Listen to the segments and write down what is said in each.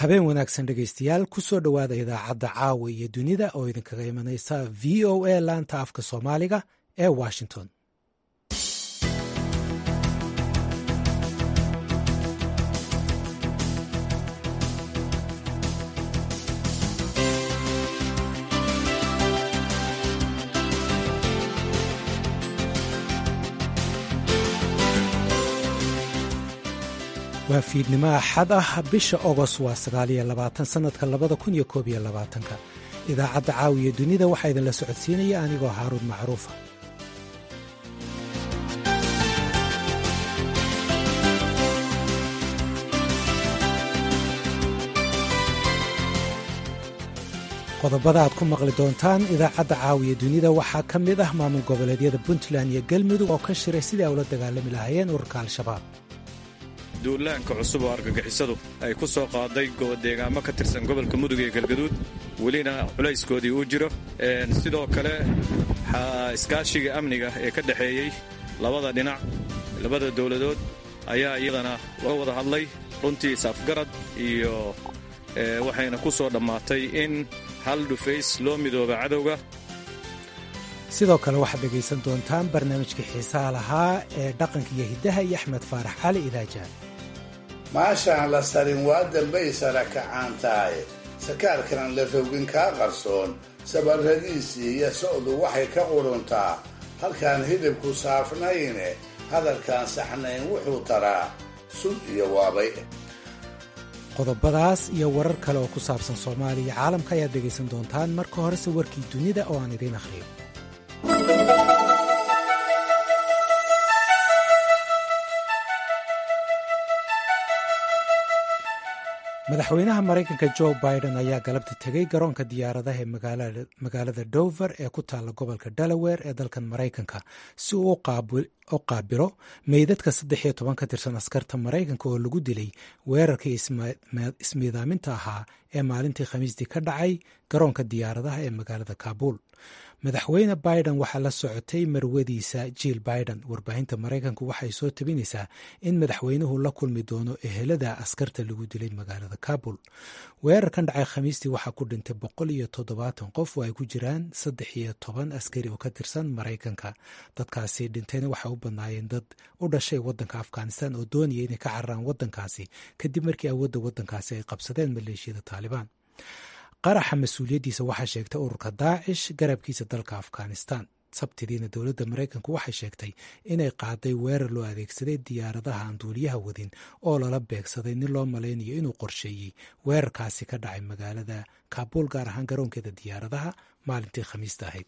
habeen wanaagsan dhegaystayaal kusoo dhowaada idaacadda caawa iyo dunida oo idinkaga imanaysa v o a laanta afka soomaaliga ee washington waa fiidnimo axad ah bisha ogos waa sagaaliyo labaatan sannadka labada kun iyo koob iyo labaatanka idaacadda caawiya dunida waxaa idinla socodsiinaya anigoo haaruun macruufa qodobada aad ku maqli doontaan idaacadda caawiya dunida waxaa ka mid ah maamul goboleedyada puntland iyo galmudug oo ka shiray sidii ay ula dagaalami lahaayeen ururka al-shabaab duulaanka cusub oo argagixisadu ay ku soo qaaday deegaamo ka tirsan gobolka mudug iyo galgaduud welina culayskoodii uu jiro sidoo kale iskaashiga amniga ee ka dhexeeyey labada dhinac labada dowladood ayaa iyadana laga wada hadlay runtii saafgarad iyo waxayna ku soo dhammaatay in hal dhufays loo midooba cadowga sidoo kale waxaad dhegaysan doontaan barnaamijka xiisaha lahaa ee dhaqanka iyo hiddaha iyo axmed faarax cali idaajaan maashaan la sarin waa dambay sara kacaan tahay sakaalkanan la rogin kaa qarsoon sabarradiisii iyo socdu waxay ka qudhuntaa halkaan hidibku saafnayne hadalkaan saxnayn wuxuu taraa sud iyo waabay qodobadaas iyo warar kale oo ku saabsan soomaaliya iyo caalamka ayaad dhegaysan doontaan marka horese warkii dunida oo aan idiin akhriyo madaxweynaha maraykanka jo biden ayaa galabta tegey garoonka diyaaradaha ee magaalada dover ee ku taalla gobolka delaware ee dalkan maraykanka si uu u qaabilo meydadka saddex iyo toban ka tirsan askarta maraykanka oo lagu dilay weerarkii ismiidaaminta ahaa ee maalintii khamiistii ka dhacay garoonka diyaaradaha ee magaalada kaabul madaxweyne biden waxaa la socotay marwadiisa jill biden warbaahinta maraykanku waxay soo tabinaysaa in madaxweynuhu la kulmi doono ehelada askarta lagu dilay magaalada kabul weerarkan dhacay khamiistii waxaa ku dhintay boqol iyo toddobaatan qof oo ay ku jiraan saddex iyo toban askari oo ka tirsan maraykanka dadkaasi dhintayna waxay u badnaayeen dad u dhashay wadanka afghanistan oo doonaya inay ka cararaan wadankaasi kadib markii awoodda wadankaasi ay qabsadeen maleeshiyada taalibaan qaraxa mas-uuliyaddiisa waxaa sheegtay ururka daacish garabkiisa dalka afghanistan sabtidiina dowladda maraykanku waxay sheegtay inay qaaday weerar loo adeegsaday diyaaradaha aan duuliyaha wadin oo lala beegsaday nin loo malaynayo inuu qorsheeyey weerarkaasi ka dhacay magaalada kaabul gaar ahaan garoonkeeda diyaaradaha maalintii khamiista ahayd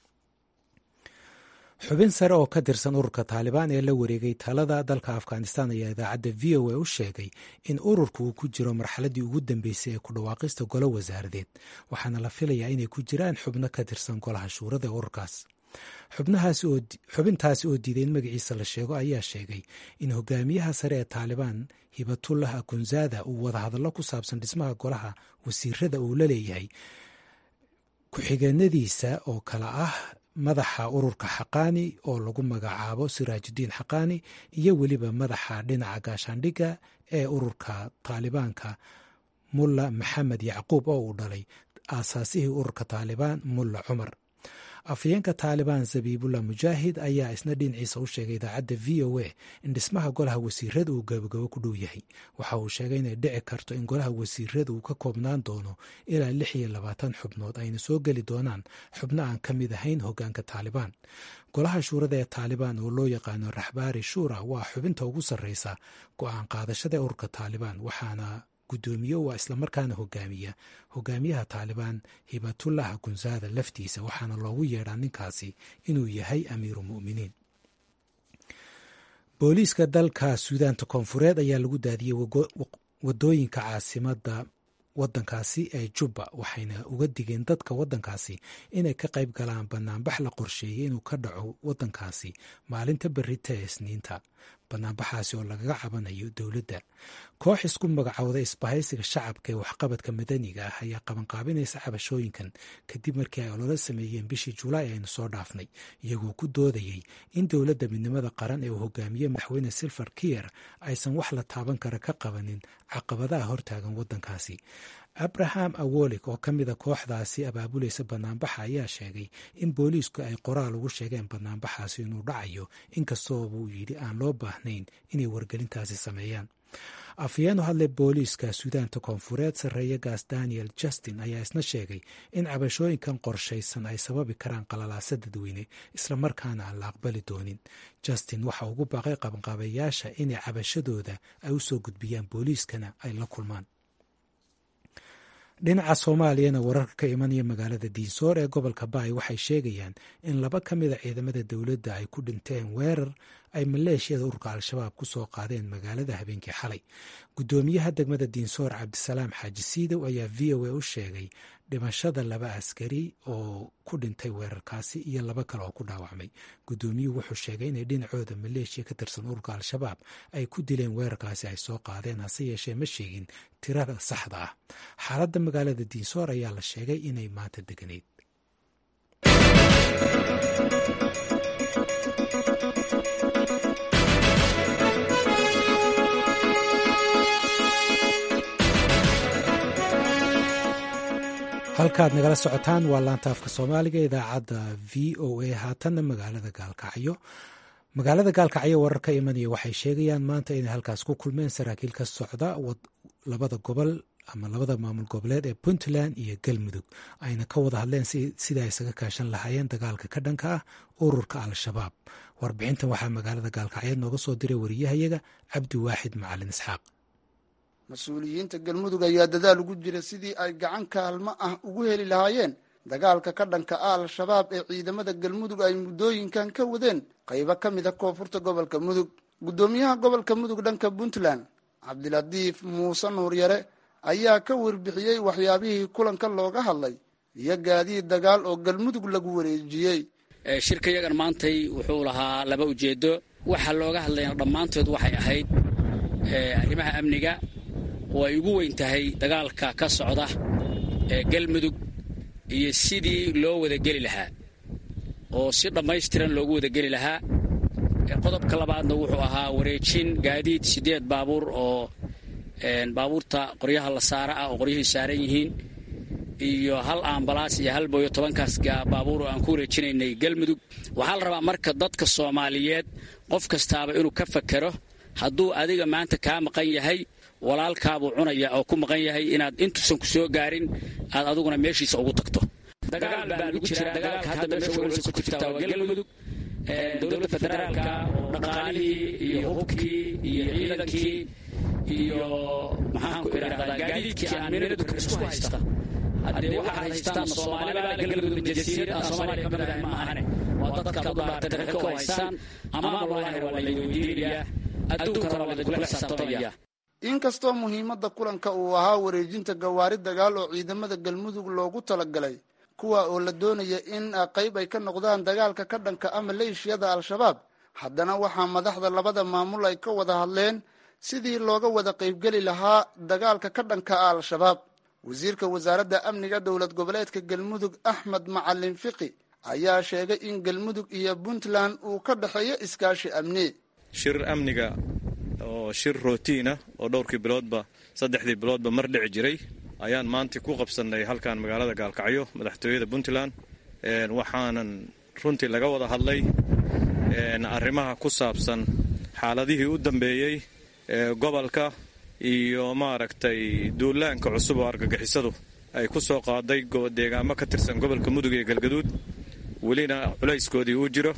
xubin sare oo ka tirsan ururka taalibaan ee la wareegay talada dalka afghanistan ayaa idaacadda v o a u sheegay in ururku uu ku jiro marxaladii ugu dambeysay ee ku dhawaaqista golo wasaaradeed waxaana la filayaa inay ku jiraan xubno ka tirsan golaha shuurada ee ururkaas xubintaasi oo diiday in magaciisa la sheego ayaa sheegay in hogaamiyaha sare ee taalibaan hibatullah akunzada uu wadahadallo ku saabsan dhismaha golaha wasiirada uu la leeyahay ku-xigeenadiisa oo kale ah madaxa ururka xaqaani oo lagu magacaabo siraajudiin xaqaani iyo weliba madaxa dhinaca gaashaandhigga ee ururka taalibaanka mulla maxamed yacquub oo uu dhalay aasaasihii ururka taalibaan mulla cumar afhayeenka taalibaan zabiibullah mujaahid ayaa isna dhinaciisa u sheegay idaacadda v o a in dhismaha golaha wasiirada uu gabagabo ku dhow yahay waxa uu sheegay inay dhici karto in golaha wasiirada uu ka koobnaan doono ilaa lix iyo labaatan xubnood ayna soo geli doonaan xubno aan ka mid ahayn hogaanka taalibaan golaha shuurada ee taalibaan oo loo yaqaano raxbaari shuura waa xubinta ugu sarreysa go-aan qaadashada ee ururka taalibaan waxaana guddoomiye waa islamarkaana hogaamiya hogaamiyaha taalibaan hibatullah akunzada laftiisa waxaana loogu yeedhaa ninkaasi inuu yahay amiiru mu'miniin booliiska dalka suudaanta koonfureed ayaa lagu daadiyey wadooyinka caasimada wadankaasi ee jubba waxayna uga digeen dadka wadankaasi inay ka qayb galaan banaanbax la qorsheeyey inuu ka dhaco wadankaasi maalinta berita ee isniinta banaanbaxaasi oo lagaga cabanayo dowladda koox isku magacowda isbahaysiga shacabka ee waxqabadka madaniga ah ayaa qabanqaabinaysa cabashooyinkan kadib markii ay ololo sameeyeen bishii julaay aynu soo dhaafnay iyagoo ku doodayey in dowladda midnimada qaran ee uu hogaamiye madaxweyne silver kiyer aysan wax la taaban kara ka qabanin caqabadaha hortaagan waddankaasi abraham awolik oo ka mida kooxdaasi abaabulaysa banaanbaxa ayaa sheegay in booliisku ay qoraal ugu sheegeen banaanbaxaasi inuu dhacayo inkastoo buu yidhi aan loo baahnayn inay wargelintaasi sameeyaan afhayeen u hadlay booliiska suudaanta koonfureed sarreeye gaas daniel justin ayaa isna sheegay in cabashooyinkan qorshaysan ay sababi karaan qalalaasa dadweyne islamarkaana aan la aqbali doonin justin waxa ugu baaqay qabanqaabayaasha inay cabashadooda ay u soo gudbiyaan booliiskana ay la kulmaan dhinaca soomaaliyana wararka ka imanaya magaalada diinsoor ee gobolka baay waxay sheegayaan in laba ka mida ciidamada dowladda ay ku dhinteen weerar ay maleeshiyada ururka al-shabaab ku soo qaadeen magaalada habeenkii xalay guddoomiyaha degmada diinsoor cabdisalaam xaaji siidow ayaa v o a u sheegay dhimashada laba askari oo ku dhintay weerarkaasi iyo laba kale oo ku dhaawacmay guddoomiyuhu wuxuu sheegay inay dhinacooda maleeshiya ka tirsan ururka al-shabaab ay ku dileen weerarkaasi ay soo qaadeen hase yeeshee ma sheegin tirada saxda ah xaaladda magaalada diinsoor ayaa la sheegay inay maanta deganeyd halkaad nagala socotaan waa laanta afka soomaaliga idaacadda v o a haatanna magaalada gaalkacyo magaalada gaalkacyo warar ka imanaya waxay sheegayaan maanta inay halkaas ku kulmeen saraakiil ka socda labada gobol ama labada maamul goboleed ee puntland iyo galmudug ayna ka wada hadleen sida ay isaga kaashan lahaayeen dagaalka ka dhanka ah ururka al-shabaab warbixintan waxaa magaalada gaalkacyeed nooga soo diray wariyahayaga cabdiwaaxid macalin isxaaq mas-uuliyiinta galmudug ayaa dadaal ugu jira sidii ay gacan kaalmo ah ugu heli lahaayeen dagaalka ka dhanka ah al-shabaab ee ciidamada galmudug ay muddooyinkan ka wadeen qaybo ka mid a koonfurta gobolka mudug guddoomiyaha gobolka mudug dhanka puntland cabdilatiif muuse nuuryare ayaa ka warbixiyey waxyaabihii kulanka looga hadlay iyo gaadiid dagaal oo galmudug lagu wareejiyey shirka yagan maantay wuxuu lahaa laba ujeedo waxa looga hadlayna dhammaantood waxay ahayd arrimaha amniga oo ay ugu weyn tahay dagaalka ka socda ee galmudug iyo sidii loo wadageli lahaa oo si dhammaystiran loogu wadageli lahaa qodobka labaadna wuxuu ahaa wareejin gaadiid siddeed baabuur oo baabuurta qoryaha la saara ah oo qoryahii saaran yihiin iyo hal ambalaas iyo hal booyo tobankaas baabuur oo aan ku wareejinaynay galmudug waxaa la rabaa marka dadka soomaaliyeed qof kastaaba inuu ka fakero hadduu adiga maanta kaa maqan yahay walaalkaabuu cunaya oo ku maqan yahay inaad intuusan ku soo gaarin aad aduguna meeshiisa ugu tagto dagaal baa lagu jira dagaalka hadda meesha weelsa ku jirta waa galmudug dowladda federaalka oo dhaqaalihii iyo hubkii iyo ciidankii iyo maxaan ku idhahdaa gaadiidkii aan minadu isku haysta haddee waxaad haystaan soomaalibaa galmudug jasiirad aan soomaaliya ka mid ahay ma ahane waa dadkaad u dhaartay dadka ku haystaan ama wallaahi waa la weydiinayaa adduunkana waa laydkula xisaabtamaya inkastoo muhiimadda kulanka uu ahaa wareejinta gawaari dagaal oo ciidamada galmudug loogu talagalay kuwa oo la doonaya in qayb ay ka noqdaan dagaalka ka dhanka ah maleeshiyada al-shabaab haddana waxaa madaxda labada maamul ay ka wada hadleen sidii looga wada qaybgeli lahaa dagaalka ka dhanka ah al-shabaab wasiirka wasaaradda amniga dowlad goboleedka galmudug axmed macalin fiqi ayaa sheegay in galmudug iyo puntland uu ka dhexeeyo iskaashi amni shir amniga oo shir rootiina oo dhowrkii biloodba saddexdii biloodba mar dhici jiray ayaan maanta ku qabsannay halkan magaalada gaalkacyo madaxtooyada puntland waxaanan runtii laga wada hadlay arrimaha ku saabsan xaaladihii u dambeeyey ee gobolka iyo maaragtay duulaanka cusub oo argagixisadu ay ku soo qaaday deegaamo ka tirsan gobolka mudug iyo galgaduud welina culayskoodii uu jiro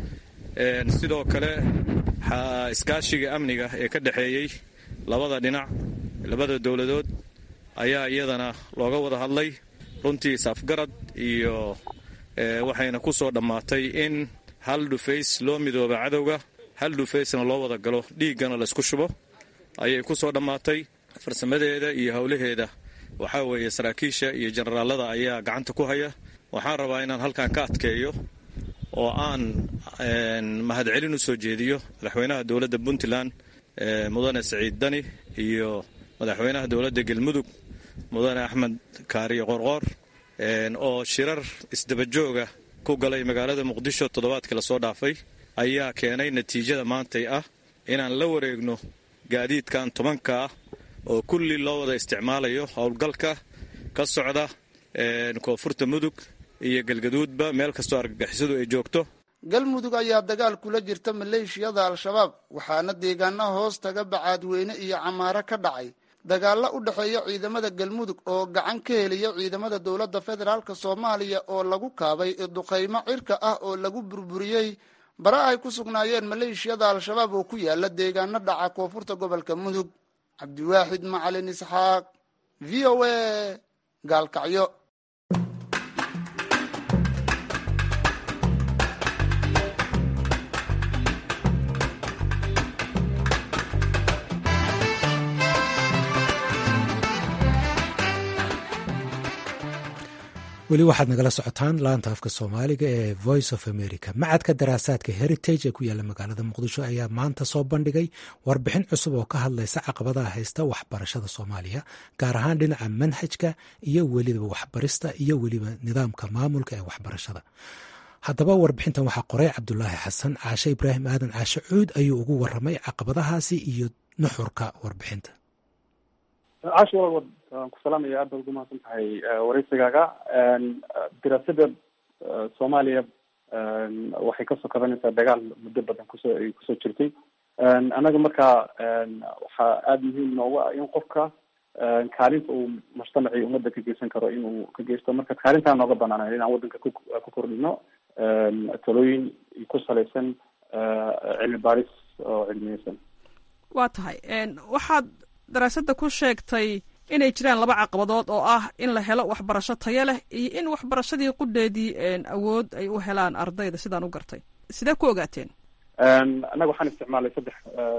sidoo kale iskaashiga amniga ee ka dhexeeyey labada dhinac labada dowladood ayaa iyadana looga wada hadlay runtii safgarad iyo waxayna ku soo dhammaatay in hal dhufays loo midooba cadowga hal dhufaysna loo wada galo dhiiggana laysku shubo ayay ku soo dhammaatay farsamadeeda iyo howlaheeda waxaa weeye saraakiisha iyo jenaraalada ayaa gacanta ku haya waxaan rabaa inaan halkan ka adkeeyo oo aan mahadcelin u soo jeediyo madaxweynaha dowladda puntland mudane siciid dani iyo madaxweynaha dowladda galmudug mudane axmed kaariyo qorqoor oo shirar isdabajooga ku galay magaalada muqdisho toddobaadkii lasoo dhaafay ayaa keenay natiijada maantay ah inaan la wareegno gaadiidkan tobanka ah oo kulli loo wada isticmaalayo howlgalka ka socda koonfurta mudug iyo galgaduudba meel kastoo argagixisadu ay joogto galmudug ayaa dagaal kula jirta maleeshiyada al-shabaab waxaana deegaana hoos taga bacaadweyne iyo camaaro ka dhacay dagaalla u dhexeeya ciidamada galmudug oo gacan ka heliya ciidamada dowladda federaalk soomaaliya oo lagu kaabay duqaymo cirka ah oo lagu burburiyey bara ay ku sugnaayeen maleeshiyada al-shabaab oo ku yaala deegaano dhaca koonfurta gobolka mudug cabdiwaaxid macalin isxaaq v o a gaalkacyo weli waxaad nagala socotaan laanta afka soomaaliga ee voice of america macadka daraasaadka heritage ee ku yaalla magaalada muqdisho ayaa maanta soo bandhigay warbixin cusub oo ka hadlaysa caqabadaha haysta waxbarashada soomaaliya gaar ahaan dhinaca manhajka iyo weliba waxbarista iyo weliba nidaamka maamulka ee waxbarashada haddaba warbixintan waxaa qoray cabdulaahi xasan caashe ibraahim aadan caashe cuud ayuu ugu waramay caqabadahaasi iyo nuxurka warbixinta caashi waa waan ku salaamaya aad baad ugu mahadsan tahay wareysigaaga diraasada soomaaliya waxay kasoo kabanaysaa dagaal muddo badan kusoo ay kusoo jirtay annaga markaa waxaa aada muhiim noogu ah in qofka kaalinta uu mujtamacii ummadda ka geysan karo inuu ka geysto marka kaalintaa nooga banaanay inaan waddanka ku ku kordhino talooyin ku salaysan cilmi baaris oo cilmiyeysan waa tahay waxaad daraasadda ku sheegtay inay jiraan laba caqabadood oo ah in la helo waxbarasho tayo leh iyo in waxbarashadii qudheedii awood ay u helaan ardayda sidaan u gartay sidee ku ogaateen annaga waxaan isticmaalay saddex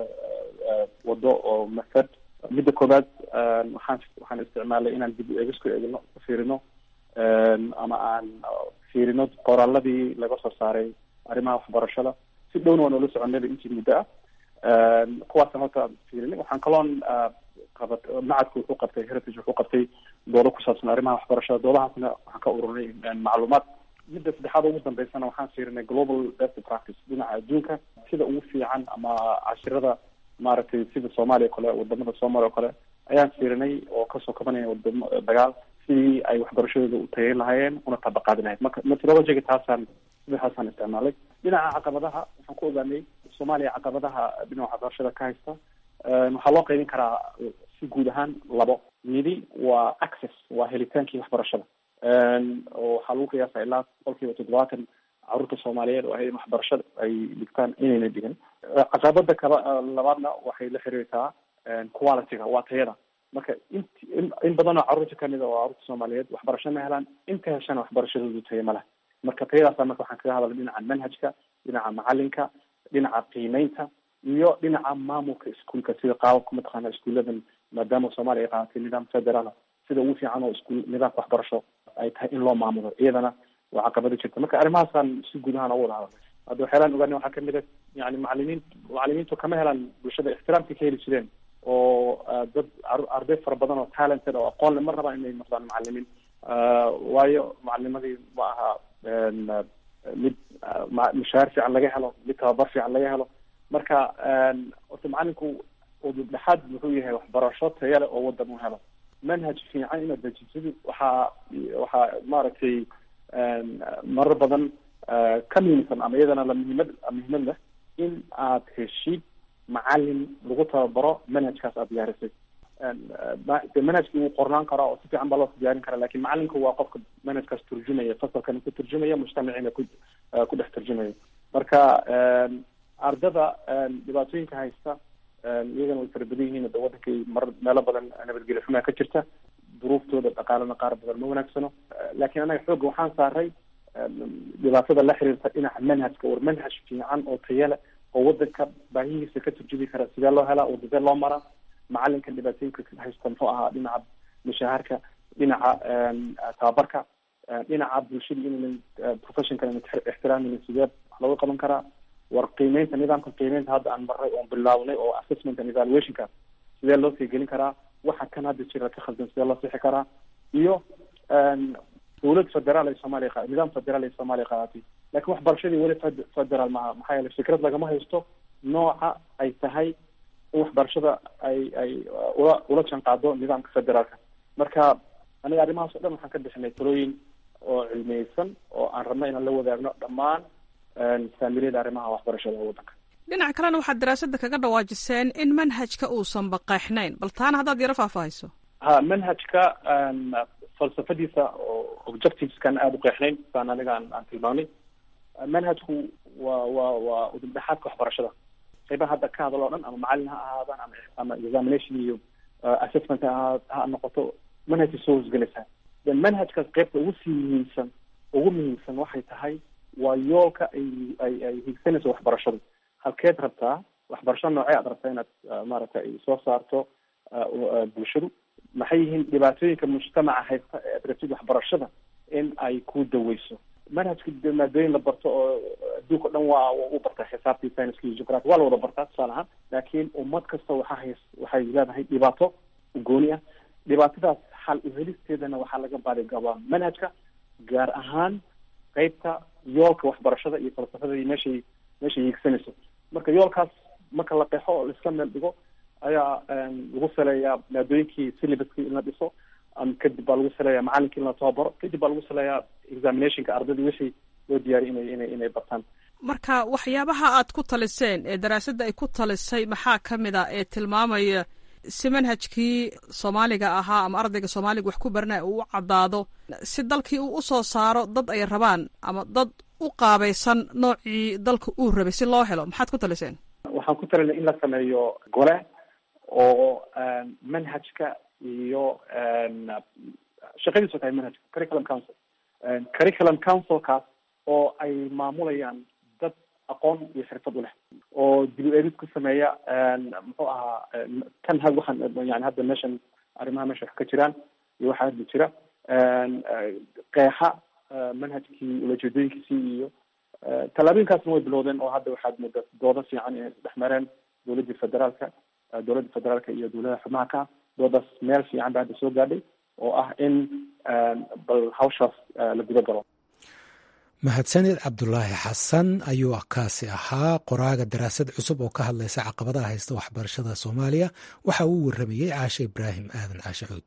wado oo method midda koobaad waxaan waxaan isticmaalay inaan dib u eegis ku eegno fiirino ama aan fiirino qoraaladii laga soo saaray arrimaha waxbarashada si dhowna waa noola soconayba intii muddo ah kuwaasaan horta fiirinay waxaan kaloon qabat macadku wuxuu qabtay heritage wuxuu qabtay doodo ku saabsan arrimaha waxbarashada doodahaasna waxaan ka ururinay macluumaad midda saddexaad ugu dambeysana waxaan fiirinay global best practice dhinaca adduunka sida ugu fiican ama cashirada maaragtay sida soomaaliya o kale wadamada soomaaliya o kale ayaan fiirinay oo kasoo kabanaya wadamo dagaal sidii ay waxbarashadooda u tageyn lahaayeen una tabaqaadi lahayd marka methodologiga taasaan saddexaasaan isticmaalay dhinaca caqabadaha waxaan ku ogaanay soomaaliya caqabadaha dhinaca waxbarashada ka haysta waxaa loo qaybin karaa si guud ahaan labo midi waa access waa helitaankii waxbarashada oo waxaa lagu qiyaasa ilaa boqol kiiba toddobaatan caruurta soomaaliyeed oo ahayd waxbarashada ay dhigtaan inayna dhigan caqabada kaba labaadna waxay la xiriirtaa qualityga waa tayada marka int in badan oo carruurta kamid a oo carruurta soomaaliyeed waxbarasho ma helaan inta heshana waxbarashadoodu tayo ma leh marka tayadaasa marka waxaan kaga hadalay dhinaca manhajka dhinaca macalinka dhinaca qiimeynta iyo dhinaca maamulka iskuolka sida qaababka mataqaana iskuuladan maadaama soomaaliya ay qaadatay nidaam federaal sida ugu fiican oo iskuul nidaamka waxbarasho ay tahay in loo maamulo iyadana waa caqabado jirta marka arrimahaasaan si guud ahaan ugu wada hadalnay hadda waxyaalaan ogaanay waxaa kamid a yani macalimiin macalimiintu kama helaan bulshada ixtiraamkay ka heli jireen oo dad arday fara badan oo talented oo aqoon le mar rabaan inay noqdaan macalimiin waayo macalinimadii ma aha mid mushahaar fiican laga helo mid tababar fiican laga helo marka horta macalinku udubdhexaad muxuu yahay waxbarasho taya leh oo wadan u helo manhaj fiican inaad dejisidi waxaa waxaa maaragtay marar badan ka muhiimsan ama iyadana la muhiimad muhiimad leh in aad heshid macalin lagu tababaro manhajkaas aad diyaarisay de manhajki wuu qornaan karaa oo si fiican baa loo diyaarin karaa lakin macalinku waa qofka manhajkaas turjumaya fasalkana ku turjumaya mujtamacina ku ku dhex turjumaya marka ardada dhibaatooyinka haysta iyagana way fara badan yihiin de wadankay mar meelo badan nabadgelyo xumaa ka jirta duruuftooda dhaqaalana qaar badan ma wanaagsano lakin annaga xoogga waxaan saaray dhibaatada la xiriirta dhinaca manhajka war manhaj fiican oo tayale oo wadanka baahihiisa ka turjumi kara sidee loo helaa wadadee loo maraa macalinka dhibaatooyinka haysta muxuu ahaa dhinaca mushahaarka dhinaca tababarka dhinaca bulshada inaynan professionka inan ixtiraamaynin sidee wax looga qaban karaa war qiimeynta nidaamka qiimeynta hadda aan maray oon bilaabnay oo assessment and evaluationka sidee loo sii gelin karaa waxa kan hadda jira ka khaldan sidee loo sixi karaa iyo dowlad federaal ay soomaaliya nidaam federaal ay soomaaliya qaadatay lakin waxbarashadii weli federaal maaha maxaa yeele fikrad lagama haysto nooca ay tahay in waxbarashada ay ay ula ula janqaado nidaamka federaalka marka aniga arrimahaas o dhan waxaan ka bixinay talooyin oo cilmiyeysan oo aan rabno inaan la wadaagno dhammaan saamiliyada arrimaha waxbarashada ee waddanka dhinac kalena waxaad daraasadda kaga dhawaajiseen in manhajka uusan baqeexnayn bal taana haddaad yaro faahfaahayso ha manhajka falsafadiisa oo objectiveskan aada u qeexnayn saan aniga aan aan tilmaamnay manhajku waa waa waa udubdhexaadka waxbarashada qaybaha hadda ka hadal oo dhan ama macalin ha ahaadaan ama ama examination iyo assessment ha ha noqoto manhajka soo hosgelaysaa then manhajkaas qaybta ugu sii muhiimsan ugu muhiimsan waxay tahay waa yoolka ay ay ay higsanayso waxbarashadu halkeed rabtaa waxbarasho noocee aad rabtaa inaad maaragtay soo saarto bulshadu maxay yihiin dhibaatooyinka mujtamaca haysta ee aad rabtid waxbarashada in ay ku daweyso manhajka maadooyin la barto oo adduunka o dhan waa u bartaa xisaabtii scienska iyo geography waa la wada bartaa tusaale ahaan laakiin ummad kasta waxa hays waxay leedahay dhibaato gooni ah dhibaatadaas xal uhelisteedana waxaa laga baadi gabaa manhajka gaar ahaan qeybta yoolka waxbarashada iyo falsafada iyo meeshay meeshay hiigsanayso marka yoolkaas marka la qeexo oo laiska meel dhigo ayaa lagu saleeyaa maadooyinkii syllabuskii in la dhiso kadib baa lagu saleeyaa macalinkii in la tababaro kadib baa lagu saleeyaa examinationka ardadii wixii loo diyaariy inay inay inay bartaan marka waxyaabaha aad ku taliseen ee daraasadda ay ku talisay maxaa ka mid a ee tilmaamaya si manhajkii soomaaliga ahaa ama ardayga soomaaliga wax ku baranaya uu u caddaado si dalkii uu usoo saaro dad ay rabaan ama dad u qaabaysan noocii dalka uu rabay si loo helo maxaad ku taliseen waxaan ku talinay in la sameeyo gole oo manhajka iyo shaqadiisu tahay manhajka curriculum council curriculum councilkaas oo ay maamulayaan dad aqoon iyo xirfad u leh oo dib u eegis ku sameeya muxuu ahaa kan ha waxaan yani hadda meeshan arrimaha meesha wax ka jiraan iyo waxaa hadda jira qeexa manhajkii ulajeedooyinkiisii iyo tallaabooyinkaasna way bilowdeen oo hadda waxaad moodaa doodo fiican inay isdhex mareen dowladdii federaalka dowladda federaalka iyo dowladaha xubnaha ka doodaas meel fiican ba hadda soo gaadhay oo ah in bal hawshaas la guda galo mahadsanid cabdulaahi xasan ayuu kaasi ahaa qoraaga daraasad cusub oo ka hadlaysa caqabadaha haysta waxbarashada soomaaliya waxa uu waramayey caashe ibraahim aadan caashe cuud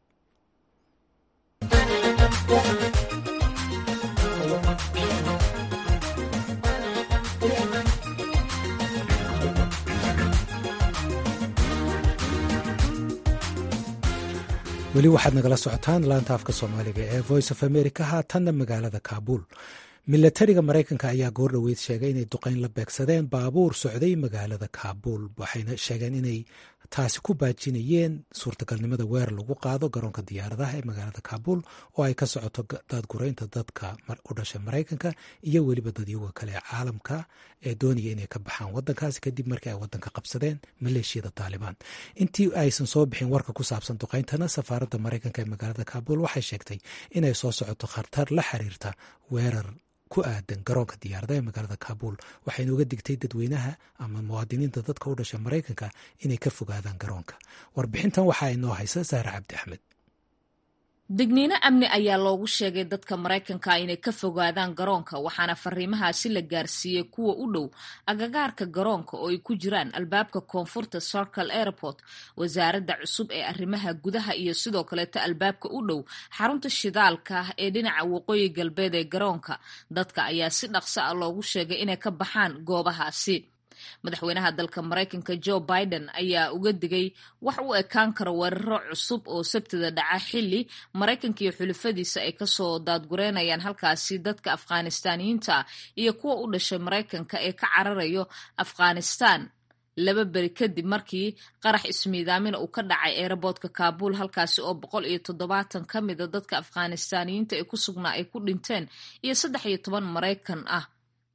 weli waxaad nagala socotaan laanta afka soomaaliga ee voice of america haatanna magaalada kaabuul milatariga maraykanka ayaa goor dhoweyd sheegay inay duqeyn la beegsadeen baabuur socday magaalada kaabuul waxayna sheegeen inay taasi ku baajinayeen suurtagalnimada weer lagu qaado garoonka diyaaradaha ee magaalada kaabuul oo ay ka socoto daadguraynta dadka u dhashay maraykanka iyo weliba dadyoga kale ee caalamka ee doonaya inay ka baxaan wadankaasi kadib markii ay wadanka qabsadeen maleeshiyada taalibaan intii aysan soo bixin warka ku saabsan duqeyntana safaaradda maraykanka ee magaalada kaabuul waxay sheegtay inay soo socoto khatar la xiriirta weerar ku aadan garoonka diyaarada ee magaalada kaabuul waxayna uga digtay dadweynaha ama muwaadiniinta dadka u dhasha maraykanka inay ka fogaadaan garoonka warbixintan waxaa inoo haysa sahre cabdi axmed digniino amni ayaa loogu sheegay dadka maraykanka inay ka fogaadaan garoonka waxaana fariimahaasi la gaarsiiyey kuwa u dhow agagaarka garoonka oo ay ku jiraan albaabka koonfurta circle airport wasaaradda cusub ee arrimaha gudaha iyo sidoo kaleeto albaabka u dhow xarunta shidaalka ah ee dhinaca waqooyi galbeed ee garoonka dadka ayaa si dhaqso ah loogu sheegay inay ka baxaan goobahaasi madaxweynaha dalka maraykanka joe biden ayaa uga digay wax u ekaan kara weeraro cusub oo sabtida dhaca xilli maraykanka iyo xulufadiisa ay kasoo daadgureynayaan halkaasi dadka afghanistaaniyiinta ah iyo kuwa u dhashay maraykanka ee ka cararayo afghanistan laba beri kadib markii qarax ismiidaamina uu ka dhacay eeraboodka kaabuul halkaasi oo boqol iyo toddobaatan ka mida dadka afghanistaaniyiinta ee ku sugnaa ay ku dhinteen iyo saddex iyo toban maraykan ah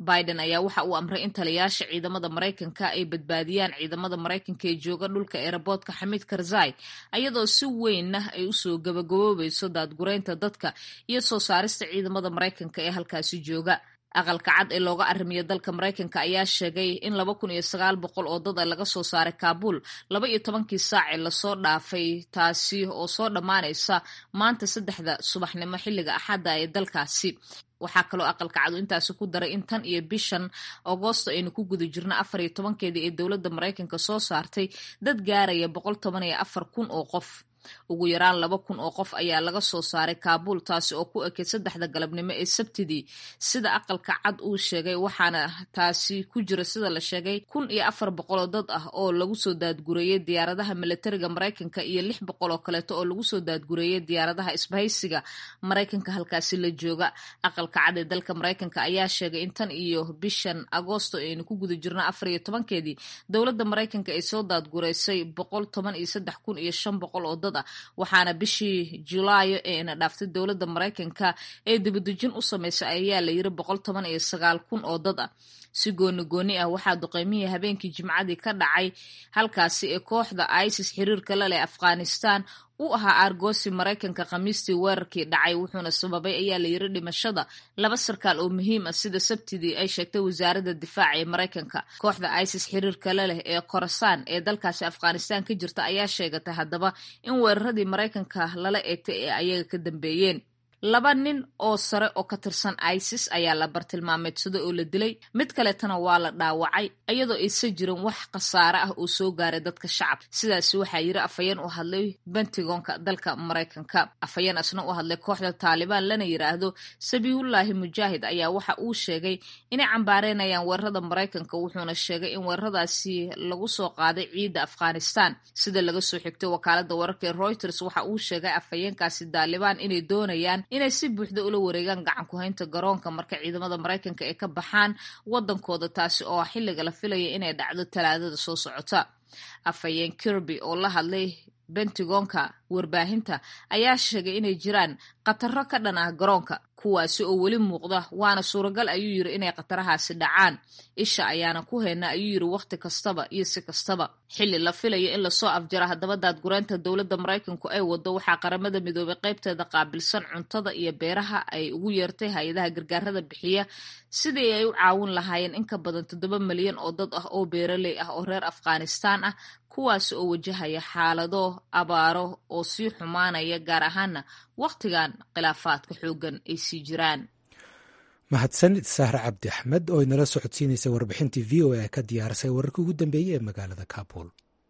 biden ayaa waxa uu amray in taliyaasha ciidamada maraykanka ay badbaadiyaan ciidamada maraykanka ee jooga dhulka eeraboodka xamiid karzai ayadoo si weynna ay usoo gabagaboobayso daadgureynta dadka iyo soo saarista ciidamada maraykanka ee halkaasi jooga aqalka cad ee looga arrimiyo dalka maraykanka ayaa sheegay in laba kun iyo sagaal boqol oo dad a laga soo saaray kaabul laba iyo tobankii saac ee lasoo dhaafay taasi oo soo dhammaanaysa maanta saddexda subaxnimo xilliga axadda ee dalkaasi waxaa kaloo aqalka cadu intaasi ku daray in tan iyo bishan agoosto aynu ku guda jirno afar iyo tobankeedii ee dowladda maraykanka soo saartay dad gaaraya boqol toban iyo afar kun oo qof ugu yaraan laba kun oo qof ayaa laga soo saaray kaabul taasi oo ku ekeyd saddexda galabnimo ee sabtidii sida aqalka cad uu sheegay waxaana taasi ku jira sida la sheegay kun iyo afar boqoloo dad ah oo lagu soo daadgureeyey diyaaradaha milatariga maraykanka iyo lix boqol oo kaleeto oo lagu soo daadgureeyey diyaaradaha isbahaysiga maraykanka halkaasi la jooga aqalka cad ee dalka maraykanka ayaa sheegay in tan iyo bishan agoosto aynu ku guda jirno afar iyo tobankeedii dowladda maraykanka ay soo daadgureysay boqol toban iyo saddex kun iyo shan boqol oo dad waxaana bishii julaayo ee ina dhaaftay dowladda maraykanka ee dibadejin u samaysay ayaa la yiri boqol toban iyo sagaal kun oo dad ah si gooni gooni ah waxaa duqeymihii habeenkii jimcadii ka dhacay halkaasi ee kooxda isis xiriirka la leh afghanistan u ahaa aargoosi maraykanka khamiistii weerarkii dhacay wuxuuna sababay ayaa la yiri dhimashada laba sarkaal oo muhiim ah sida sabtidii ay sheegtay wasaaradda difaaca ee maraykanka kooxda isis xiriirka la leh ee khorasaan ee dalkaasi afghanistan ka jirta ayaa sheegatay haddaba in weeraradii maraykanka lala eegtay ee ayaga ka dambeeyeen laba nin oo sare oo ka tirsan isis ayaa la bartilmaameedsada oo la dilay mid kaleetana waa la dhaawacay iyadoo aysan jirin wax khasaare ah oo soo gaaray dadka shacabka sidaasi waxaa yiri afhayeen u hadlay bentigonka dalka maraykanka afhayeen asna u hadlay kooxda taalibaan lana yiraahdo sabiihullaahi mujaahid ayaa waxa uu sheegay inay cambaareynayaan weerarada maraykanka wuxuuna sheegay in weeraradaasi lagu soo qaaday ciidda afghanistan sida laga soo xigtay wakaalada wararka ee reuters waxa uu sheegay afhayeenkaasi taalibaan inay doonayaan inay si buuxda ula wareegaan gacan ku-haynta garoonka marka ciidamada maraykanka ay ka baxaan wadankooda taasi oo xilliga la filaya inay dhacdo talaadada soo socota afhayeen kirby oo la hadlay bentigonka warbaahinta ayaa sheegay inay jiraan khataro ka dhan ah garoonka kuwaasi oo weli muuqda waana suuragal ayuu yiri inay khatarahaasi dhacaan isha ayaana ku hayna ayuu yiri wakhti kastaba iyo si kastaba xilli la filayo in lasoo afjara haddaba daadgureynta dowladda maraykanku ay wado waxaa qaramada midoobay qaybteeda qaabilsan cuntada iyo beeraha ay ugu yeertay hay-adaha gargaarada bixiya sidii ay u caawin lahaayeen in ka badan toddoba milyan oo dad ah oo beeraley ah oo reer afghanistan ah kuwaasi oo wajahaya xaalado abaaro oo sii xumaanaya gaar ahaana wakhtigan khilaafaadka xooggan ay sii jiraan mahadsanid sahre cabdi axmed oo inala socodsiinaysa warbixintii v o a ka diyaarisay wararkii ugu dambeeyey ee magaalada kaabul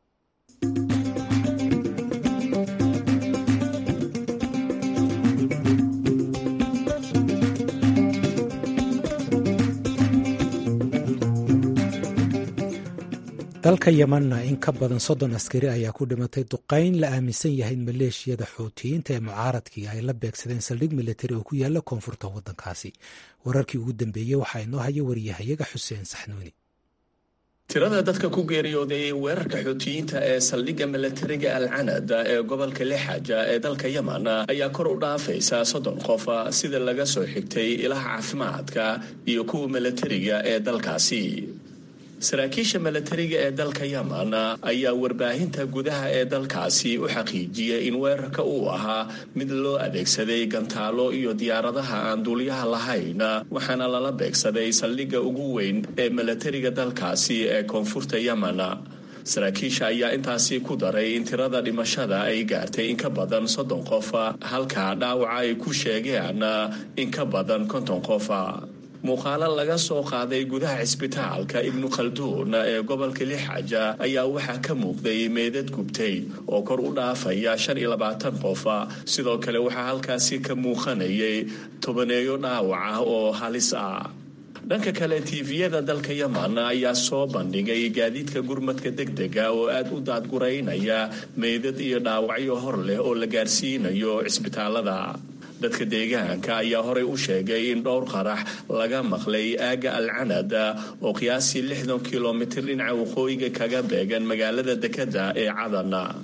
dalka yemanna in ka badan soddon askari ayaa ku dhimatay duqayn la aaminsan yahay in maleeshiyada xuutiyiinta ee mucaaradkii ay la beegsadeen saldhig militari oo ku yaala koonfurta waddankaasi wararkii ugu dambeeyey waxaa inoo haya wariyahayaga xuseen saxnuuni tirada dadka ku geeriyooday weerarka xuutiyiinta ee saldhigga milatariga alcanad ee gobolka lixaja ee dalka yemen ayaa kor u dhaafaysa soddon qof sida laga soo xigtay ilaha caafimaadka iyo kuwa milatariga ee dalkaasi saraakiisha milatariga ee dalka yemen ayaa warbaahinta gudaha ee dalkaasi u xaqiijiyay in weerarka uu ahaa mid loo adeegsaday gantaalo iyo diyaaradaha aan duuliyaha lahayn waxaana lala beegsaday saldhigga ugu weyn ee milatariga dalkaasi ee koonfurta yemen saraakiisha ayaa intaasi ku daray in tirada dhimashada ay gaartay in ka badan soddon qof halka dhaawaca ay ku sheegeen in ka badan konton qof muuqaalo laga soo qaaday gudaha cisbitaalka ibnu khalduun ee gobolka lixaja ayaa waxaa ka muuqday meedad gubtay oo kor u dhaafaya shan iyo labaatan qof sidoo kale waxaa halkaasi ka muuqanayay tobaneeyo dhaawac ah oo halis ah dhanka kale tiifiyada dalka yemen ayaa soo bandhigay gaadiidka gurmadka degdega oo aad u daadguraynaya meydad iyo dhaawacyo hor leh oo la gaarsiinayo cisbitaalada dadka deegaanka ayaa horey u sheegay in dhowr qarax laga maqlay aagga alcanad oo qiyaasii lixdan kilomitir dhinaca waqooyiga kaga beegan magaalada dekada ee cadana